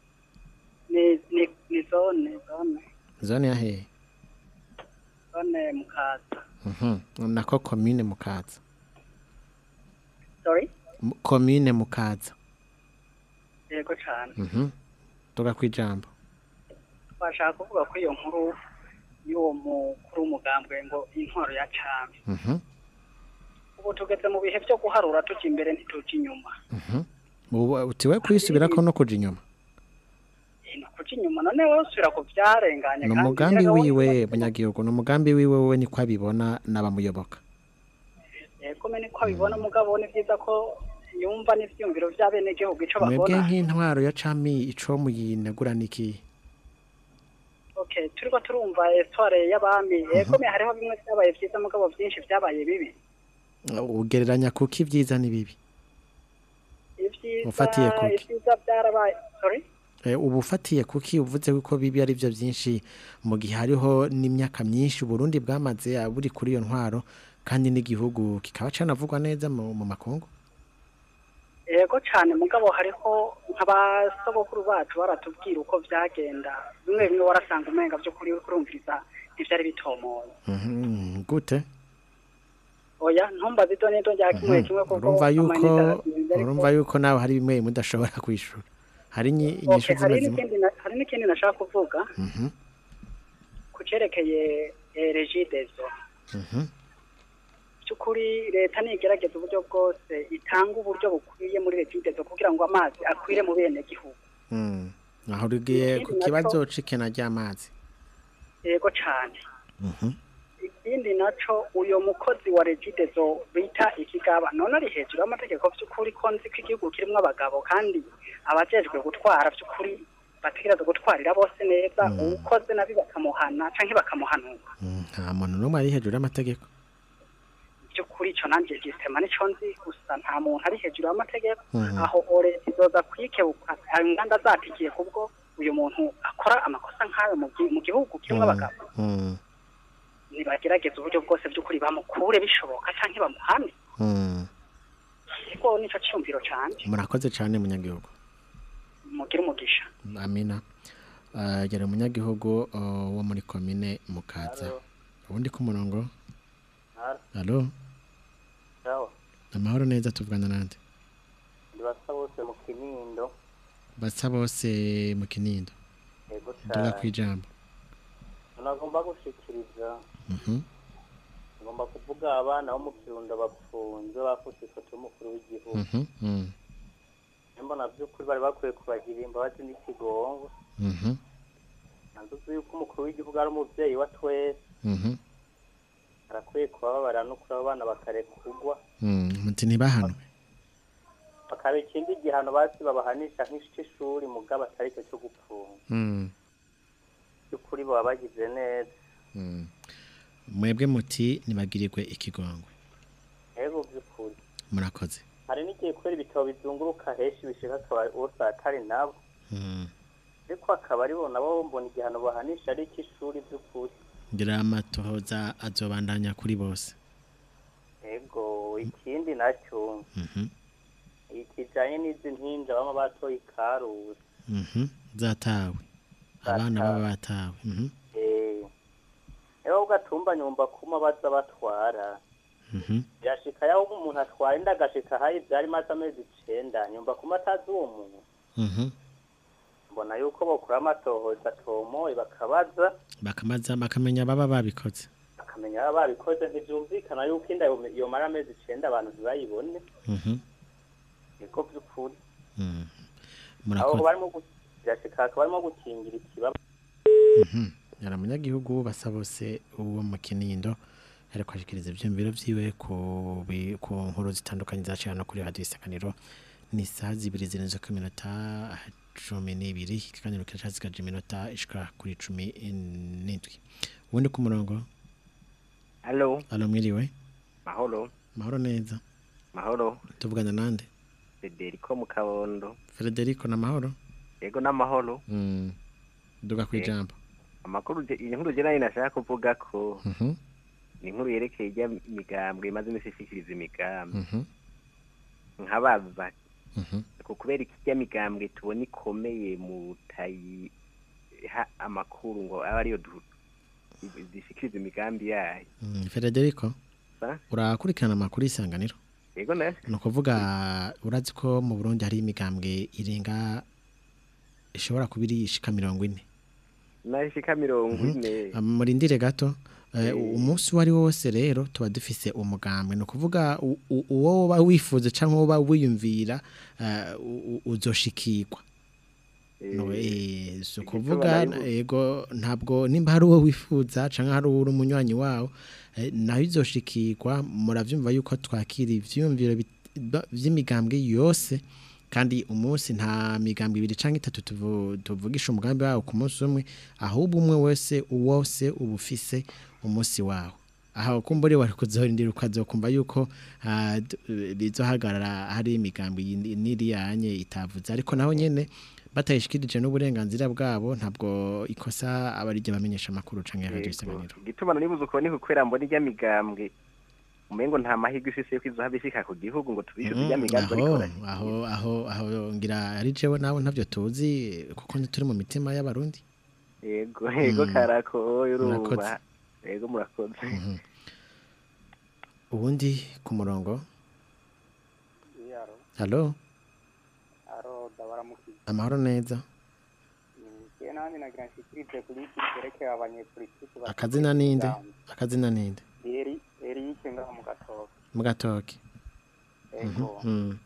Speaker 12: Ni ni ni zone, zone,
Speaker 1: zone ya hehe
Speaker 12: zone Mukaza.
Speaker 1: Mhm. nako komine mukaza
Speaker 12: Sorry?
Speaker 1: Mu- komine mukaza
Speaker 12: Yego cane.
Speaker 1: Mhm. tuga kwijambo
Speaker 12: Bashaka kuvuga ko iyo nkuru y'uwo mukuru w'umugambwe ngo intwaro ya cami.
Speaker 1: Mhm.
Speaker 12: Ubu tugeze mu bihe vyo guharura tuja imbere ntituja inyuma.
Speaker 1: Mhm. Ubu utiwe kwisubirako no kuja inyuma
Speaker 12: Eh, ni ukuja inyuma none wowe usubira ku vyarenganye
Speaker 1: ni
Speaker 12: kandi
Speaker 1: umugambi
Speaker 12: nyiraga
Speaker 1: wiwe munyagihugu ni umugambi wiwe wewe niko abibona n'abamuyoboka
Speaker 12: Yego me niko abibona mugabo ni vyiza ko yumva n'ivyiyumviro vy'abenegihugu ico
Speaker 1: mwebwe
Speaker 12: babona.
Speaker 1: nk'intwaro ya cami ico muyinegura niki
Speaker 12: Okay, turiko turumva histoire y'abami yego me hariho bimwe vyabaye vyiza mugabo vyinshi vyabaye bibi
Speaker 1: ugereranya kuko ibyiza n'ibibi
Speaker 12: ivyiza
Speaker 1: Ufatiye kuki?
Speaker 12: ivyiza vyarabaye sorry
Speaker 1: Eh, ubu ufatiye kuki uvuze ko bibi ari byo byinshi mu gihe hariho n'imyaka myinshi Burundi bwamaze ah, buri kuri iyo ntwaro kandi n'igihugu kikaba canavugwa neza mu, mu makungu
Speaker 12: yego cane mugabo hariho nk'abasogokuru bacu baratubwira uko vyagenda bimwe bimwe warasanga umenga vy'ukuri kurumviriza ntivyari bitomoye
Speaker 1: Mhm, gute
Speaker 12: oya ntumbaze ido n'ido rya kimwe
Speaker 1: Mhm.
Speaker 12: kimwe kuko
Speaker 1: urumva yuko
Speaker 12: amayinite arazinze, ariko-
Speaker 1: urumva yuko nawe hari bimwe bimwe udashobora kwishura hari inyi-
Speaker 12: Okay,
Speaker 1: inyishu
Speaker 12: hari
Speaker 1: zimwe zimwe
Speaker 12: n'ikindi na- hari n'ikindi nashaka kuvuga
Speaker 1: Mhm,
Speaker 12: ku cerekeye eh, regidezo
Speaker 1: mhm,
Speaker 12: by'ukuri leta nigerageza uburyo bwose itanga uburyo bukwiye muri regidezo kugira ngo amazi akwire mu bene gihugu
Speaker 1: mm. aho rugiye ku
Speaker 12: Ikindi naco-
Speaker 1: kibazo c'ikena ry'amazi
Speaker 12: yego cane
Speaker 1: Mhm,
Speaker 12: ikindi naco uyo mukozi wa regidezo bita ikigaba none ari hejuru y'amategeko by'ukuri ko nzi ko igihugu kirimwo abagabo kandi abajejwe gutwara by'ukuri bategereza gutwarira bose neza uwukoze nabi bakamuhana canke bakamuhanura
Speaker 1: mm, nta muntu n'umwe ari hejuru y'amategeko
Speaker 12: by'ukuri ico nanje gisema nico nzi gusa nta muntu ari hejuru y'amategeko
Speaker 1: Mhm.
Speaker 12: aho ore izoza kwikebuka inganda zatikiye kubwo uyu muntu akora amakosa nk'ayo mu gi- mu gihugu kirimwo abagabo
Speaker 1: Mm,
Speaker 12: nibagerageza uburyo bwose by'ukuri bamukure bishoboka canke bamuhane
Speaker 1: mm.
Speaker 12: ego nico ciyumviro canje
Speaker 1: murakoze cyane munyagihugu
Speaker 12: mugire umugisha
Speaker 1: amina uh, gera umunyagihugu uh, wo muri komine mukaza ubundi ku murongo halo
Speaker 13: Sawa.
Speaker 1: amahoro neza tuvugana nande
Speaker 13: Ndibasa bose mu kinindo.
Speaker 1: basa bose mu kinindo
Speaker 13: Yego
Speaker 1: duga
Speaker 13: cyane.
Speaker 1: kwijambo
Speaker 13: Nagomba gushikiriza
Speaker 1: Mhm,
Speaker 13: ngomba kuvuga abana bo mu kirundo bapfunze bafute ifoto y'umukuru w'igihugu
Speaker 1: Mhm. Mm.
Speaker 13: mbona by'ukuri bari bakwiye kubagirira imbabazi n'ikigongo
Speaker 1: Mhm.
Speaker 13: ntuzi yuko umukuru w'igihugu ari umubyeyi wa twese
Speaker 1: Mhm.
Speaker 13: arakwiye kubabarira no kuri abo bana bakarekugwa
Speaker 1: Mm. Muti ntibahanwe.
Speaker 13: bakaba ikindi gihano basi babahanisha nk'ishuri mugabo atari cyo cyo gupfunga
Speaker 1: Mm.
Speaker 13: by'ukuri baba bagize neza
Speaker 1: Mm. Mwebwe muti nibagirirwe ikigongwe.
Speaker 13: rero by'ukuri
Speaker 1: Murakoze.
Speaker 13: hari n'igihe kubera ibitabo bizunguruka henshi bishika akaba bose atari nabo
Speaker 1: Mm.
Speaker 13: ariko akaba ari bo nabo mbona igihano bahanisha ari icy'ishuri by'ukuri
Speaker 1: Ngira amatohoza azobandanya kuri bose.
Speaker 13: ego ikindi nacyo
Speaker 1: Mhm.
Speaker 13: ikijanye n'izi mpinja bama batoye ikarusi
Speaker 1: Mhm. Zatawe. Abana baba batawe. Mhm.
Speaker 13: eh rero ugatumba nyumva kuma baza batwara
Speaker 1: Mhm.
Speaker 13: birashika yaho umuntu atwaye inda agashika hayi vyari maze amezi icenda nyumva kuma atazi uwo muntu
Speaker 1: Mhm.
Speaker 13: mbona yuko bokura amatohoza atomoye bakabaza
Speaker 1: Bakamaza bakamenya baba babikoze.
Speaker 13: bakamenya baba babikoze ntivyumvikana yuko inda yome- yomara amezi icenda abantu ntibayibone
Speaker 1: Mhm.
Speaker 13: niko vy'ukuri
Speaker 1: Mm.
Speaker 13: aho
Speaker 1: Murakoze.
Speaker 13: barimo gu- birashika hakaba barimo gukingira ikibaba
Speaker 1: Mhm. Yari umunyagihugu basa bose uwo mu Kinindo ariko ashikiriza ivyumviro vyiwe ku bi- ku nkuru zitandukanye zaciye hano kuri radio isanganiro ni saa zibiri zirenze ku minota cumi n'ibiri ikiganiro kiracasigaje iminota ishika kuri cumi n'indwi ubundi ku murongo
Speaker 14: Halo,
Speaker 1: alo mwiriwe
Speaker 14: mahoro,
Speaker 1: mahoro neza
Speaker 14: mahoro,
Speaker 1: tuvugana nande
Speaker 14: Federico mu Kabondo.
Speaker 1: Federico na mahoro
Speaker 14: Yego n'amahoro.
Speaker 1: mm. duga
Speaker 14: Eh.
Speaker 1: kwijambo
Speaker 14: Amakuru je- inkuru je nayo nashaka kuvuga ko
Speaker 1: Mhm.
Speaker 14: ni inkuru yerekeye ijya migambwe imaze imisi ishikiriza imigambi.
Speaker 1: Mhm.
Speaker 14: Nkabaza
Speaker 1: Mhm.
Speaker 14: ko kubera ikijya migambwe tubona ikomeye mu tayiha amakuru ngo aba ariyo du- zishikiriza imigambi yayo.
Speaker 1: Mm, Federico
Speaker 14: Sa?
Speaker 1: urakurikirana amakuru y'isanganiro
Speaker 14: Yego na
Speaker 1: ni ukuvuga urazi ko mu burundi hari imigambwe irenga ishobora kuba iri ishika mirongo ine
Speaker 14: nashika mirongo ine.
Speaker 1: Ah, murindire gato eh, umunsi uwo ari wo wose rero tuba dufise umugambwe ni ukuvuga u- u- uwo woba wifuza cyangwa woba wiyumvira eh, u- u- uzoshikirwa no eh so kuvuga
Speaker 14: nari bu-
Speaker 1: ego ntabwo nimba hari uwo wifuza cyangwa hari uri umunywanyi wawo eh, naho izoshikirwa muravyumva yuko twakira ivyumviro bit- ba- vy'imigambwe yose kandi umunsi nta migambwe ibiri canke itatu tuvu- tuvugisha umugambi wawo ku munsi umwe ahubwo umwe wese wose uba ufise umunsi wawo aho kumbure wari kuzohorindira ukazokumva yuko ah, d- bizohagarara hari imigambi yindi- n'iriyanye itavuze ariko naho nyene batayishikirije n'uburenganzira bwabo ntabwo ikosa abarije bamenyesha amakuru canke radio isanganiro
Speaker 14: Gituma nibuze uko ni kukwera mbona ijya migambwe umengo nta mahirwe ifise yo kwizohava ishika ku gihugu ngo tubishe
Speaker 1: Mm,
Speaker 14: ijya migambi
Speaker 1: aho
Speaker 14: ariko
Speaker 1: aho aho aho ngira ari jewe nawe ntavyo tuzi kuko ntituri mu mitima y'abarundi
Speaker 14: yego yego
Speaker 1: Mm.
Speaker 14: karako
Speaker 1: Murakoze.
Speaker 14: urumva yego murakoze
Speaker 1: Mhm. ubundi ku murongo
Speaker 3: Yaro,
Speaker 1: halo
Speaker 3: aro ndabaramukije.
Speaker 1: amahoro neza
Speaker 3: Je nanje nagira nshikirize kuri iki cyerekeye abanyepolitiki bafite
Speaker 1: akazina ninde
Speaker 3: imigambi.
Speaker 1: akazina ninde
Speaker 3: Eri Eric ngaho mu gatoke.
Speaker 1: mu gatoke
Speaker 3: Ego.
Speaker 1: Mhm, mhm.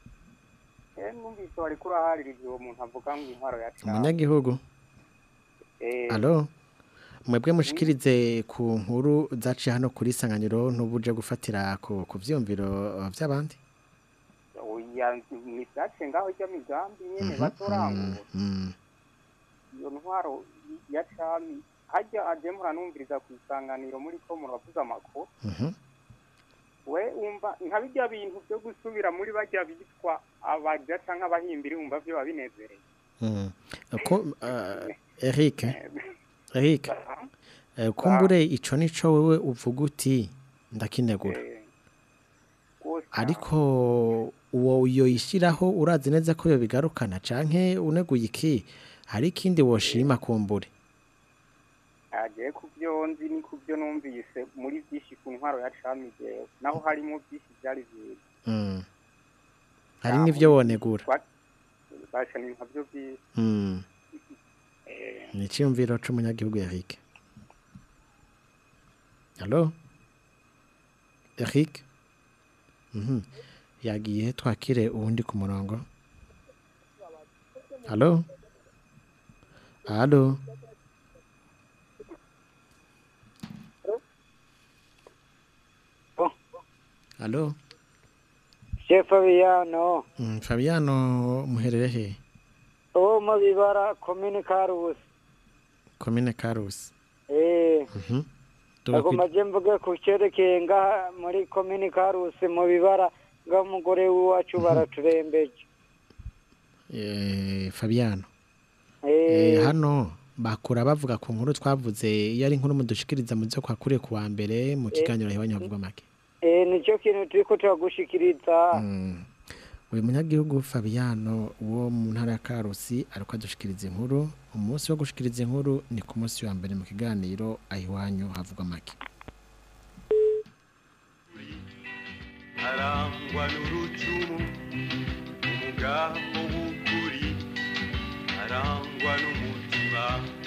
Speaker 3: Eh numvise wari kurahaririza uwo muntu avuga ngo intwaro ya Trump.
Speaker 1: umunyagihugu
Speaker 3: Eh.
Speaker 1: Alo mwebwe mushikirize ku nkuru zaciye hano kuri sanganiro ntubuje gufatira ku ku vyumviro uh, vy'abandi
Speaker 3: Oya ni byace ngaho ijya migambi nyene
Speaker 1: Mhm,
Speaker 3: batorangura.
Speaker 1: mm,
Speaker 3: Iyo ntwaro ya Trump hajya aje muranumviriza ku isanganiro muri ko muravuza amakuru.
Speaker 1: mhm.
Speaker 3: we umva nka bijya bintu byo gusubira muri bajya bitwa abaja canke abahimbiri wumva vyo babinezereye
Speaker 1: Mm. ko uh, Eric Eric eh, kumbure ico nico wewe uvuga uti ndakinegura ariko uwo uyo yishiraho urazi neza ko yo bigarukana canke uneguye iki hari ikindi woshima kumbure
Speaker 3: agiye ku byo nzi ni ku byo numvise muri byinshi ku ntwaro ya cami jewe naho harimo byinshi byari byiza
Speaker 1: Mm. hari n'ivyo wonegura
Speaker 3: basha ni nkabyo byiza
Speaker 1: Mm.
Speaker 3: Eh,
Speaker 1: ni iciyumviro c'umunyagihugu Eric Allo Eric Mhm. yagiye twakire uwundi ku murongo Allo Allo Allo
Speaker 15: Chef Fabiano
Speaker 1: Mm, Fabiano muherere he
Speaker 15: uwo mu bibara komine Karusi
Speaker 1: Komine Karusi
Speaker 15: eh
Speaker 1: Mhm Tuba
Speaker 15: agoma
Speaker 1: kwi-
Speaker 15: je mvuge ku cerekeye ngaha muri komine Karusi mu bibara ng'umugore w'iwacu baraturembeje
Speaker 1: eh, Fabiano
Speaker 15: eh
Speaker 1: Eh, hano bakura bavuga ku nkuru twavuze iyo ari inkuru mudushikiriza mu byo kwakuriye ku wa mbere mu kiganiro hibanye bavuga make
Speaker 15: eh nicyo kintu turiko turagushikiriza
Speaker 1: uyu munyagihugu Fabiano wo mu ntara ya Karusi ariko adushikiriza inkuru umunsi wo gushikiriza inkuru ni ku munsi wa mbere mu kiganiro ahiwanyu havugwa make
Speaker 16: arangwa n'urucumu umugambo w'ukuri arangwa n'umutima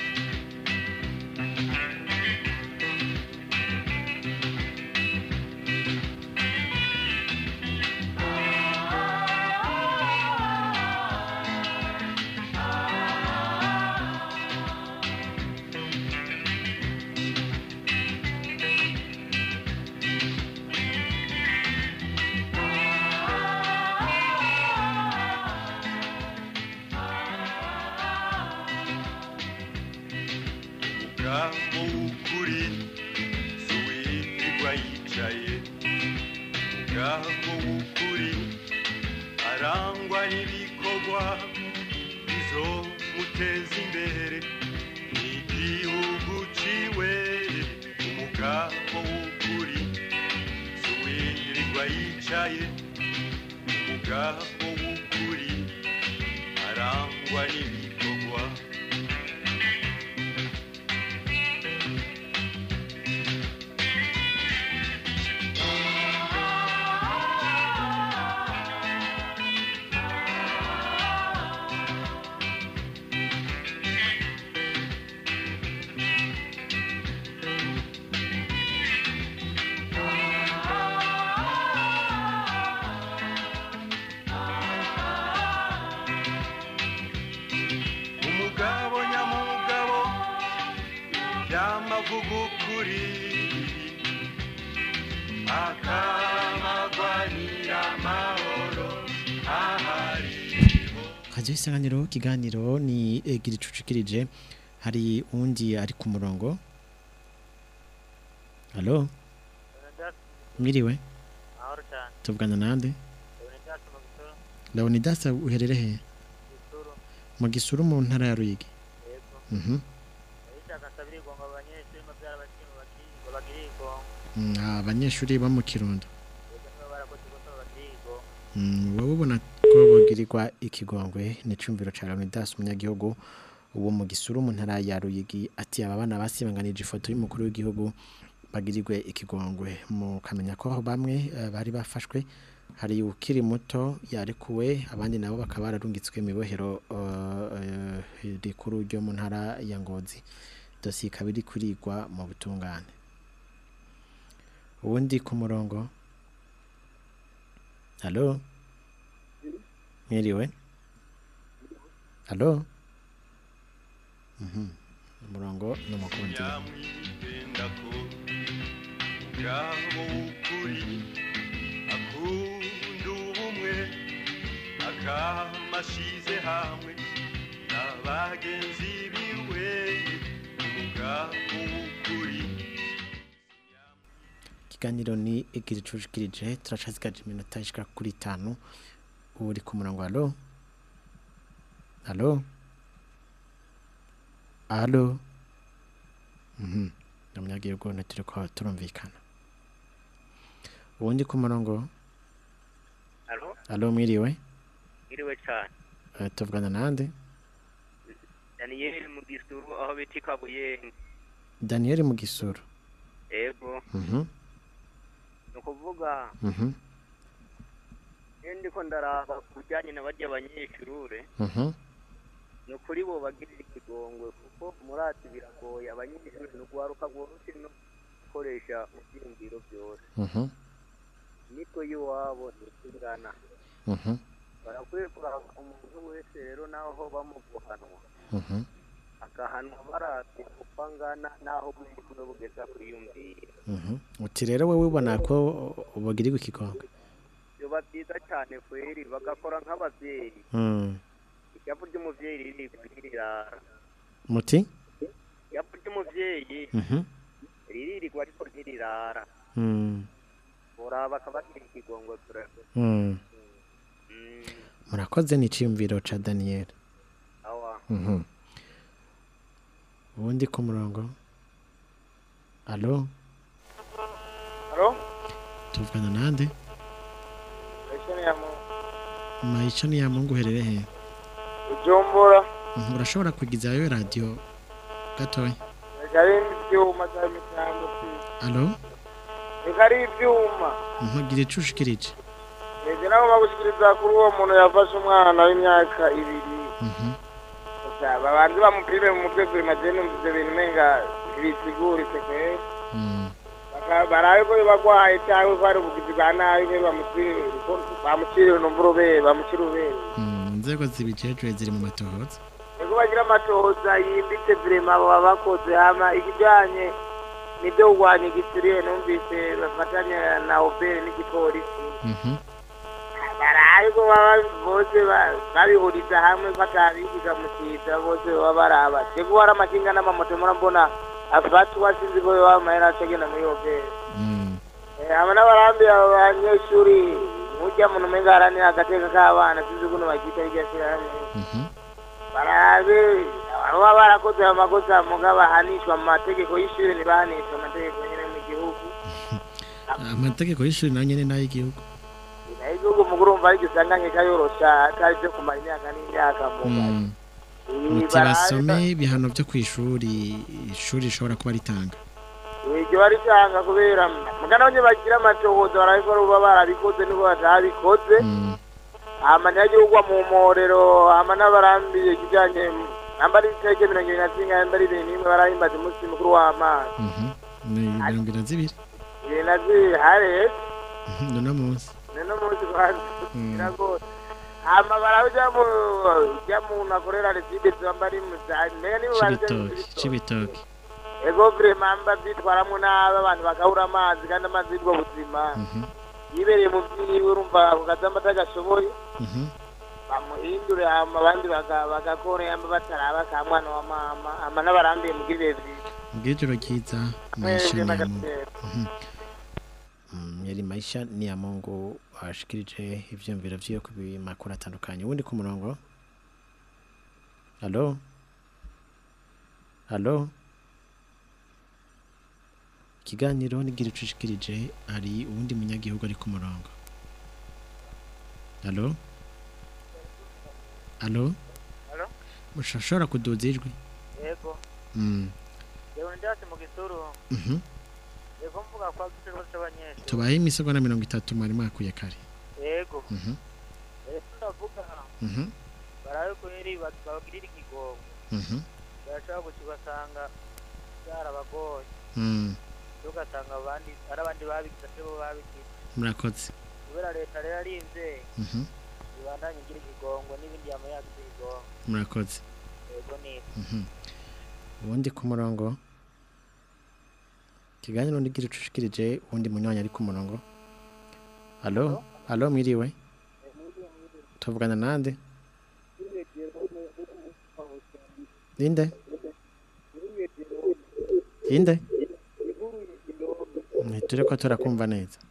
Speaker 16: umugambo w'ukuri si uwirirwa yicaye umugambo w'ukuri arangwa n'ibikorwa bizomuteza imbere n'igihugu ciwe umugambo w'ukuri si uwirirwa yicaye umugambo w'ukuri arangwa n'ibikorwa umugabo nyamugabo yamavuga ukuri akamagwanira amahoro ahari
Speaker 1: Radio isanganiro kiganiro ni egira icucikirije hari undi ari ku murongo Allo Mwiriwe
Speaker 17: Ahoro cyane.
Speaker 1: tuvugana nande
Speaker 17: Leonidas Magusoro.
Speaker 1: Leonidas uherere he
Speaker 17: Gisuru.
Speaker 1: mu gisuru mu ntara ya Ruyigi
Speaker 17: Yego.
Speaker 1: Mhm
Speaker 17: Abishaka nsabira igongo abanyeshuri mu byara bakiri bakiri bagiri igongo.
Speaker 1: Mm, abanyeshuri bo mu Kirundo
Speaker 17: Yego nibo barakoze ikosa bagiri igongo.
Speaker 1: Mm, wowe ubona ko bogirirwa ikigongwe ni cumviro ca Leonidas umunyagihugu uwo mu gisuru mu ntara ya Ruyigi ati aba bana basibanganije ifoto y'umukuru w'igihugu bagirirwe ikigongwe mukamenya ko aho bamwe eh, bari bafashwe hari ukiri muto yarekuwe abandi nabo bakaba bararungitswe mu ibohero eh, eh, rikuru ryo mu ntara ya Ngozi dosiye ikaba iri kurigwa mu butungane uwundi ku murongo Halo Mwiriwe Halo Mhm umurongo n'umukundi
Speaker 16: yamwitendako umugabo w'ukuri akunda ubumwe akamashize hamwe n'abagenzi biwe umugabo w'ukuri
Speaker 1: ikiganiro ni egira icucikirije turacazikaje iminota ishika kuri itanu uri ku murongo halo halo halo mhm ndamyagiye ubwo turi ko turumvikana ubundi ku murongo
Speaker 17: Halo.
Speaker 1: halo mwiriwe
Speaker 17: Iriwe cyane.
Speaker 1: Eh, tuvugana nande
Speaker 17: Daniel mu gisuru aho bita Kabuyenge.
Speaker 1: Daniel mu gisuru
Speaker 17: Yego.
Speaker 1: mhm
Speaker 17: Ni ukuvuga
Speaker 1: mhm
Speaker 17: iyo ndiko ndaraba ku bijyanye na barya abanyeshure
Speaker 1: mhm
Speaker 17: ni ukuri bo bagirira ikigongwe kuko murati biragoye abanyeshuri ni ugwaruka rworoshye no gukoresha mu byiyumviro byose
Speaker 1: mhm
Speaker 17: imitwe y'iwabo ntikingana
Speaker 1: Mhm.
Speaker 17: barakwiye kuraba umuntu wese rero naho bamuguhanwa
Speaker 1: Mhm.
Speaker 17: agahanwa baravye uko angana naho bwiwe bugeza kwiyumvira
Speaker 1: Mhm. uti rero wowe ubona ko ubagirirwa ikigongo
Speaker 17: biba byiza cyane kweri bagakora nk'abavyeyi
Speaker 1: Mm.
Speaker 17: ijavu ry'umuvyeyi riri ntirirara
Speaker 1: muti
Speaker 17: ijavu ry'umuvyeyi
Speaker 1: Mhm.
Speaker 17: riririrwa ariko ntirirara
Speaker 1: Mm.
Speaker 17: uraba akabagira ikigongo turebe
Speaker 1: Mm. murakoze ni iciyumviro ca Daniel
Speaker 17: awa
Speaker 1: Mhm. ubundi ku murongo alo
Speaker 18: Halo?
Speaker 1: tuvugana nande
Speaker 18: Esheni ya mu
Speaker 1: mayica ni ya mungu uherere he
Speaker 18: Bujumbura.
Speaker 1: Mhm, urashobora kugizayo radio gatoya
Speaker 18: Reka ari ivyuma za mitambo si.
Speaker 1: alo
Speaker 18: Reka ari ivyuma.
Speaker 1: Mhm, gira ico ushikirije
Speaker 18: Ege nabo bagushikiriza kuri uwo muntu yafashe umwana w'imyaka ibiri.
Speaker 1: Mhm.
Speaker 18: Gusa babanze bamupime mu mutwe kuri majene ivyo bintu umenga ntibisiguritse kweri.
Speaker 1: Mm.
Speaker 18: Baka- barabe ko bagwaye cyangwa ko hari ubugizi bwa nabi ko bamucire bamucire n'umburube bamucire ubere.
Speaker 1: Mm, inzego zibijejwe ziri mu matohoza
Speaker 18: Ego bagira amatohoza yimbitse vrema baba bakoze hama ikijanye nibyo kurwanya igisiriye numvise bafatanya na obere n'igipolisi
Speaker 1: Mhm.
Speaker 18: baraye ko baba bose ba- babihuriza hamwe ko atabigiga mu kiza bose baba baraba ego hari amakinga n'amamoto murambona afatwa sinzi ko baba amahera acagenda muri obere
Speaker 1: Mm.
Speaker 18: Eh, hama n'abarambi abo banyeshuri murya muntu umenga haranira agateka k'abana sinzi kuno bagita iryo shyirahamwe
Speaker 1: Mhm.
Speaker 18: barabe baba barakoze amakosa muga bahanishwa mu mategeko y'ishuri ntibahanishwa amategeko nyine mu gihugu
Speaker 1: amategeko y'ishuri nayo nyene n'ay'igihugu
Speaker 18: nayo igihugu mu urumva ariko usanganye kayorosha atari byo kumara imyaka n'imyaka mu
Speaker 1: Mm.
Speaker 18: Eh,
Speaker 1: muti
Speaker 18: barabe-
Speaker 1: basome ibihano vyo kw'ishuri ishuri rishobora kuba ritanga
Speaker 18: iryo baritanga kubera mugana bamwe bagira amatohoza barabe ko baba barabikoze niko batabikoze hama ntihagirwa mu mporero hama n'abarambiye ikijanye namba ari itariki mirongo ibiri na zingahe namba ari ibiri n'imwe barahimbaza umunsi mukuru w'amazi
Speaker 1: Mhm. ni mirongo ibiri na zibiri
Speaker 18: ibiri na zibiri hareze
Speaker 1: Mhm, nuno munsi
Speaker 18: nino munsi kwanza
Speaker 1: Mm.
Speaker 18: biragora hama baraja mu ja muntu akorera reside zamba ari mu zani mbega nibo bazi
Speaker 1: c'ibitoki c'ibitoki
Speaker 18: ego vrema mba vyitwaramwo nabi abantu bagahura amazi kandi amazi y'ubwo buzima
Speaker 1: Mhm.
Speaker 18: yibereye mu vyiwe urumva ako kazamba atagashoboye
Speaker 1: Mhm.
Speaker 18: bamuhindure hama abandi baga- bagakora yamba bataraba ka mwana wa mama hama n'abarambiye mugirire vyiza
Speaker 1: ubwijoro ryiza maisha
Speaker 18: mwese
Speaker 1: ni ya Mungu
Speaker 18: n'agatera
Speaker 1: Mhm. Mm, yari maisha ni ya Mungu ashikirije ivyumviro vyiwe ku bimakuru atandukanye ubundi ku murongo Halo Halo Ikiganiro nigira ico ushikirije hari uwundi munyagihugu ari ku murongo Halo Halo
Speaker 17: Halo?
Speaker 1: Mushashora kuduza ijwi
Speaker 17: yego
Speaker 1: Mm.
Speaker 17: yewe ndasi mu gisuru
Speaker 1: Mhm.
Speaker 17: yego mvuga kwa gitero cy'abanyeshuri
Speaker 1: tubaye imisegonda mirongo itatu mwari mwakuye kare
Speaker 17: yego
Speaker 1: Mhm.
Speaker 17: rero ndavuga
Speaker 1: Mhm.
Speaker 17: barabe kweri ba- babagirira ikigongo
Speaker 1: Mhm.
Speaker 17: barashobora guca ugasanga byarabagoye
Speaker 1: Mm.
Speaker 17: ugasanga abandi ari abandi babigize atari bo babigize
Speaker 1: murakoze
Speaker 17: kubera leta rero arinze
Speaker 1: Mhm.
Speaker 17: ibandanye igira ikigongo n'ibindi yama yagize ikigongo
Speaker 1: murakoze
Speaker 17: yego neza
Speaker 1: Mhm. ubundi ku murongo ikiganiro ndigira ico ushikirije uwundi munywanyi ari ku murongo Halo Halo mwiriwe tuvugana nande Inde Inde Nitire ko turakumva neza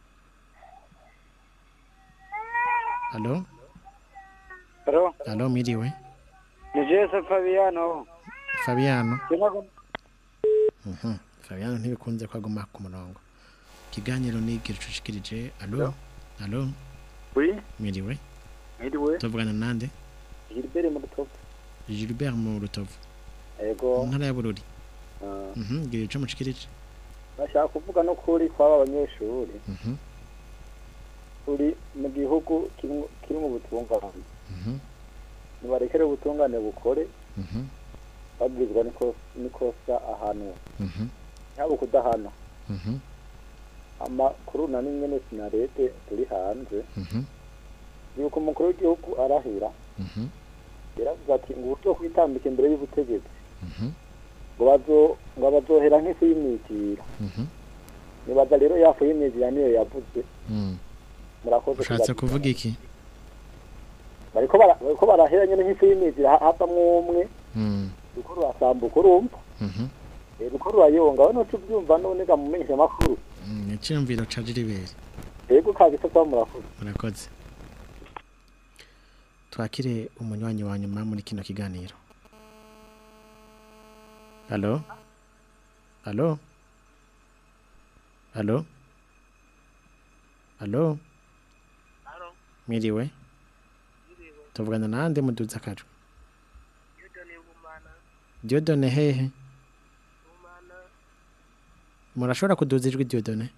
Speaker 1: Halo
Speaker 15: Halo,
Speaker 1: Halo mwiriwe
Speaker 15: ni Jesse Fabiano.
Speaker 1: Fabiano
Speaker 15: Sinago
Speaker 1: Mhm. Fabiano ntibikunze ko aguma ku murongo ikiganiro ni igira ico ushikirije Halo Halo
Speaker 11: Oui,
Speaker 1: mwiriwe
Speaker 11: mwiriwe.
Speaker 1: tuvugana nande
Speaker 11: Gilbert mu Rutovu.
Speaker 1: Gilbert mu Rutovu
Speaker 11: Ego.
Speaker 1: mu ntara ya Bururi
Speaker 11: Ah,
Speaker 1: Mhm, gira ico mushikirije
Speaker 11: Bashaka kuvuga no kuri kw'aba banyeshuri.
Speaker 1: Mhm.
Speaker 11: Turi mu gihugu kirimo kirimo ubutungane.
Speaker 1: Mhm.
Speaker 11: Nibarekere ubutungane bukore
Speaker 1: Mhm.
Speaker 11: babwizwa niko nikosa ahantu.
Speaker 1: Mhm.
Speaker 11: Yaba kudahana.
Speaker 1: Mhm.
Speaker 19: amakuru na nyene sinarete turi hanze
Speaker 1: Mhm.
Speaker 19: yuko umukuru w'igihugu arahira
Speaker 1: Mhm.
Speaker 19: yaravuze ati ngo uburyo kwitambika imbere y'ubutegetsi
Speaker 1: Mhm.
Speaker 19: ngo bazo ngo bazohera nk'ifu y'imyitira
Speaker 1: Mhm.
Speaker 19: nibaza rero yafu y'imyitira niyo yavuze
Speaker 1: Mm.
Speaker 19: murakoze
Speaker 1: ushatse
Speaker 19: kubaza.
Speaker 1: kuvuga iki
Speaker 19: bariko bara- bariko barahera nyene nk'ifu y'imyitira ha- havamwo umwe
Speaker 1: Mm.
Speaker 19: ruko rurasambuka urumva
Speaker 1: Mhm.
Speaker 19: Eh, ruko rurayonga we nuca ubyumva none ga mumenyesha amakuru
Speaker 1: Mm, icyumviro ca jiribere
Speaker 19: yego kabisa kwa murakoze
Speaker 1: murakoze twakire umunywanyi wa nyuma muri kino kiganiro halo halo halo halo mwiriwe tuvugana nande muduza akajwi diodone hehe murashobora kuduza ijwi diodone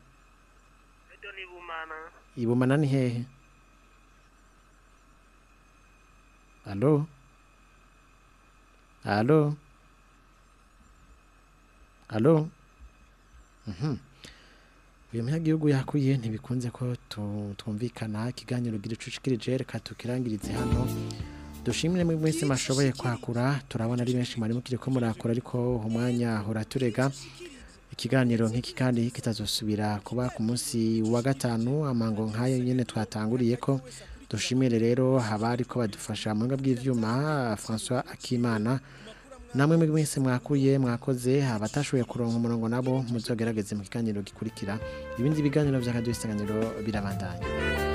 Speaker 1: ibumana ni hehe halo halo halo Mhm. uyu munyagihugu yakuye ntibikunze ko tu- twumvikana ikiganiro gira icucikirije reka tukirangirize hano dushimire muri mwese mashoboye kwakura turabona ari benshi mwari mukiri ko murakura ariko umwanya uraturega ikiganiro nk'iki kandi kitazosubira kuba ku munsi wa gatanu amango nk'ayo nyine twatanguriye ko dushimire rero haba ariko badufasha mu buhinga bw'ivyuma François Akimana namwe muri mwese mwakuye mwakoze abatashoboye kuronka umurongo nabo muzogerageze mu kiganiro gikurikira ibindi biganiro by'akaduha isanganiro birabandanya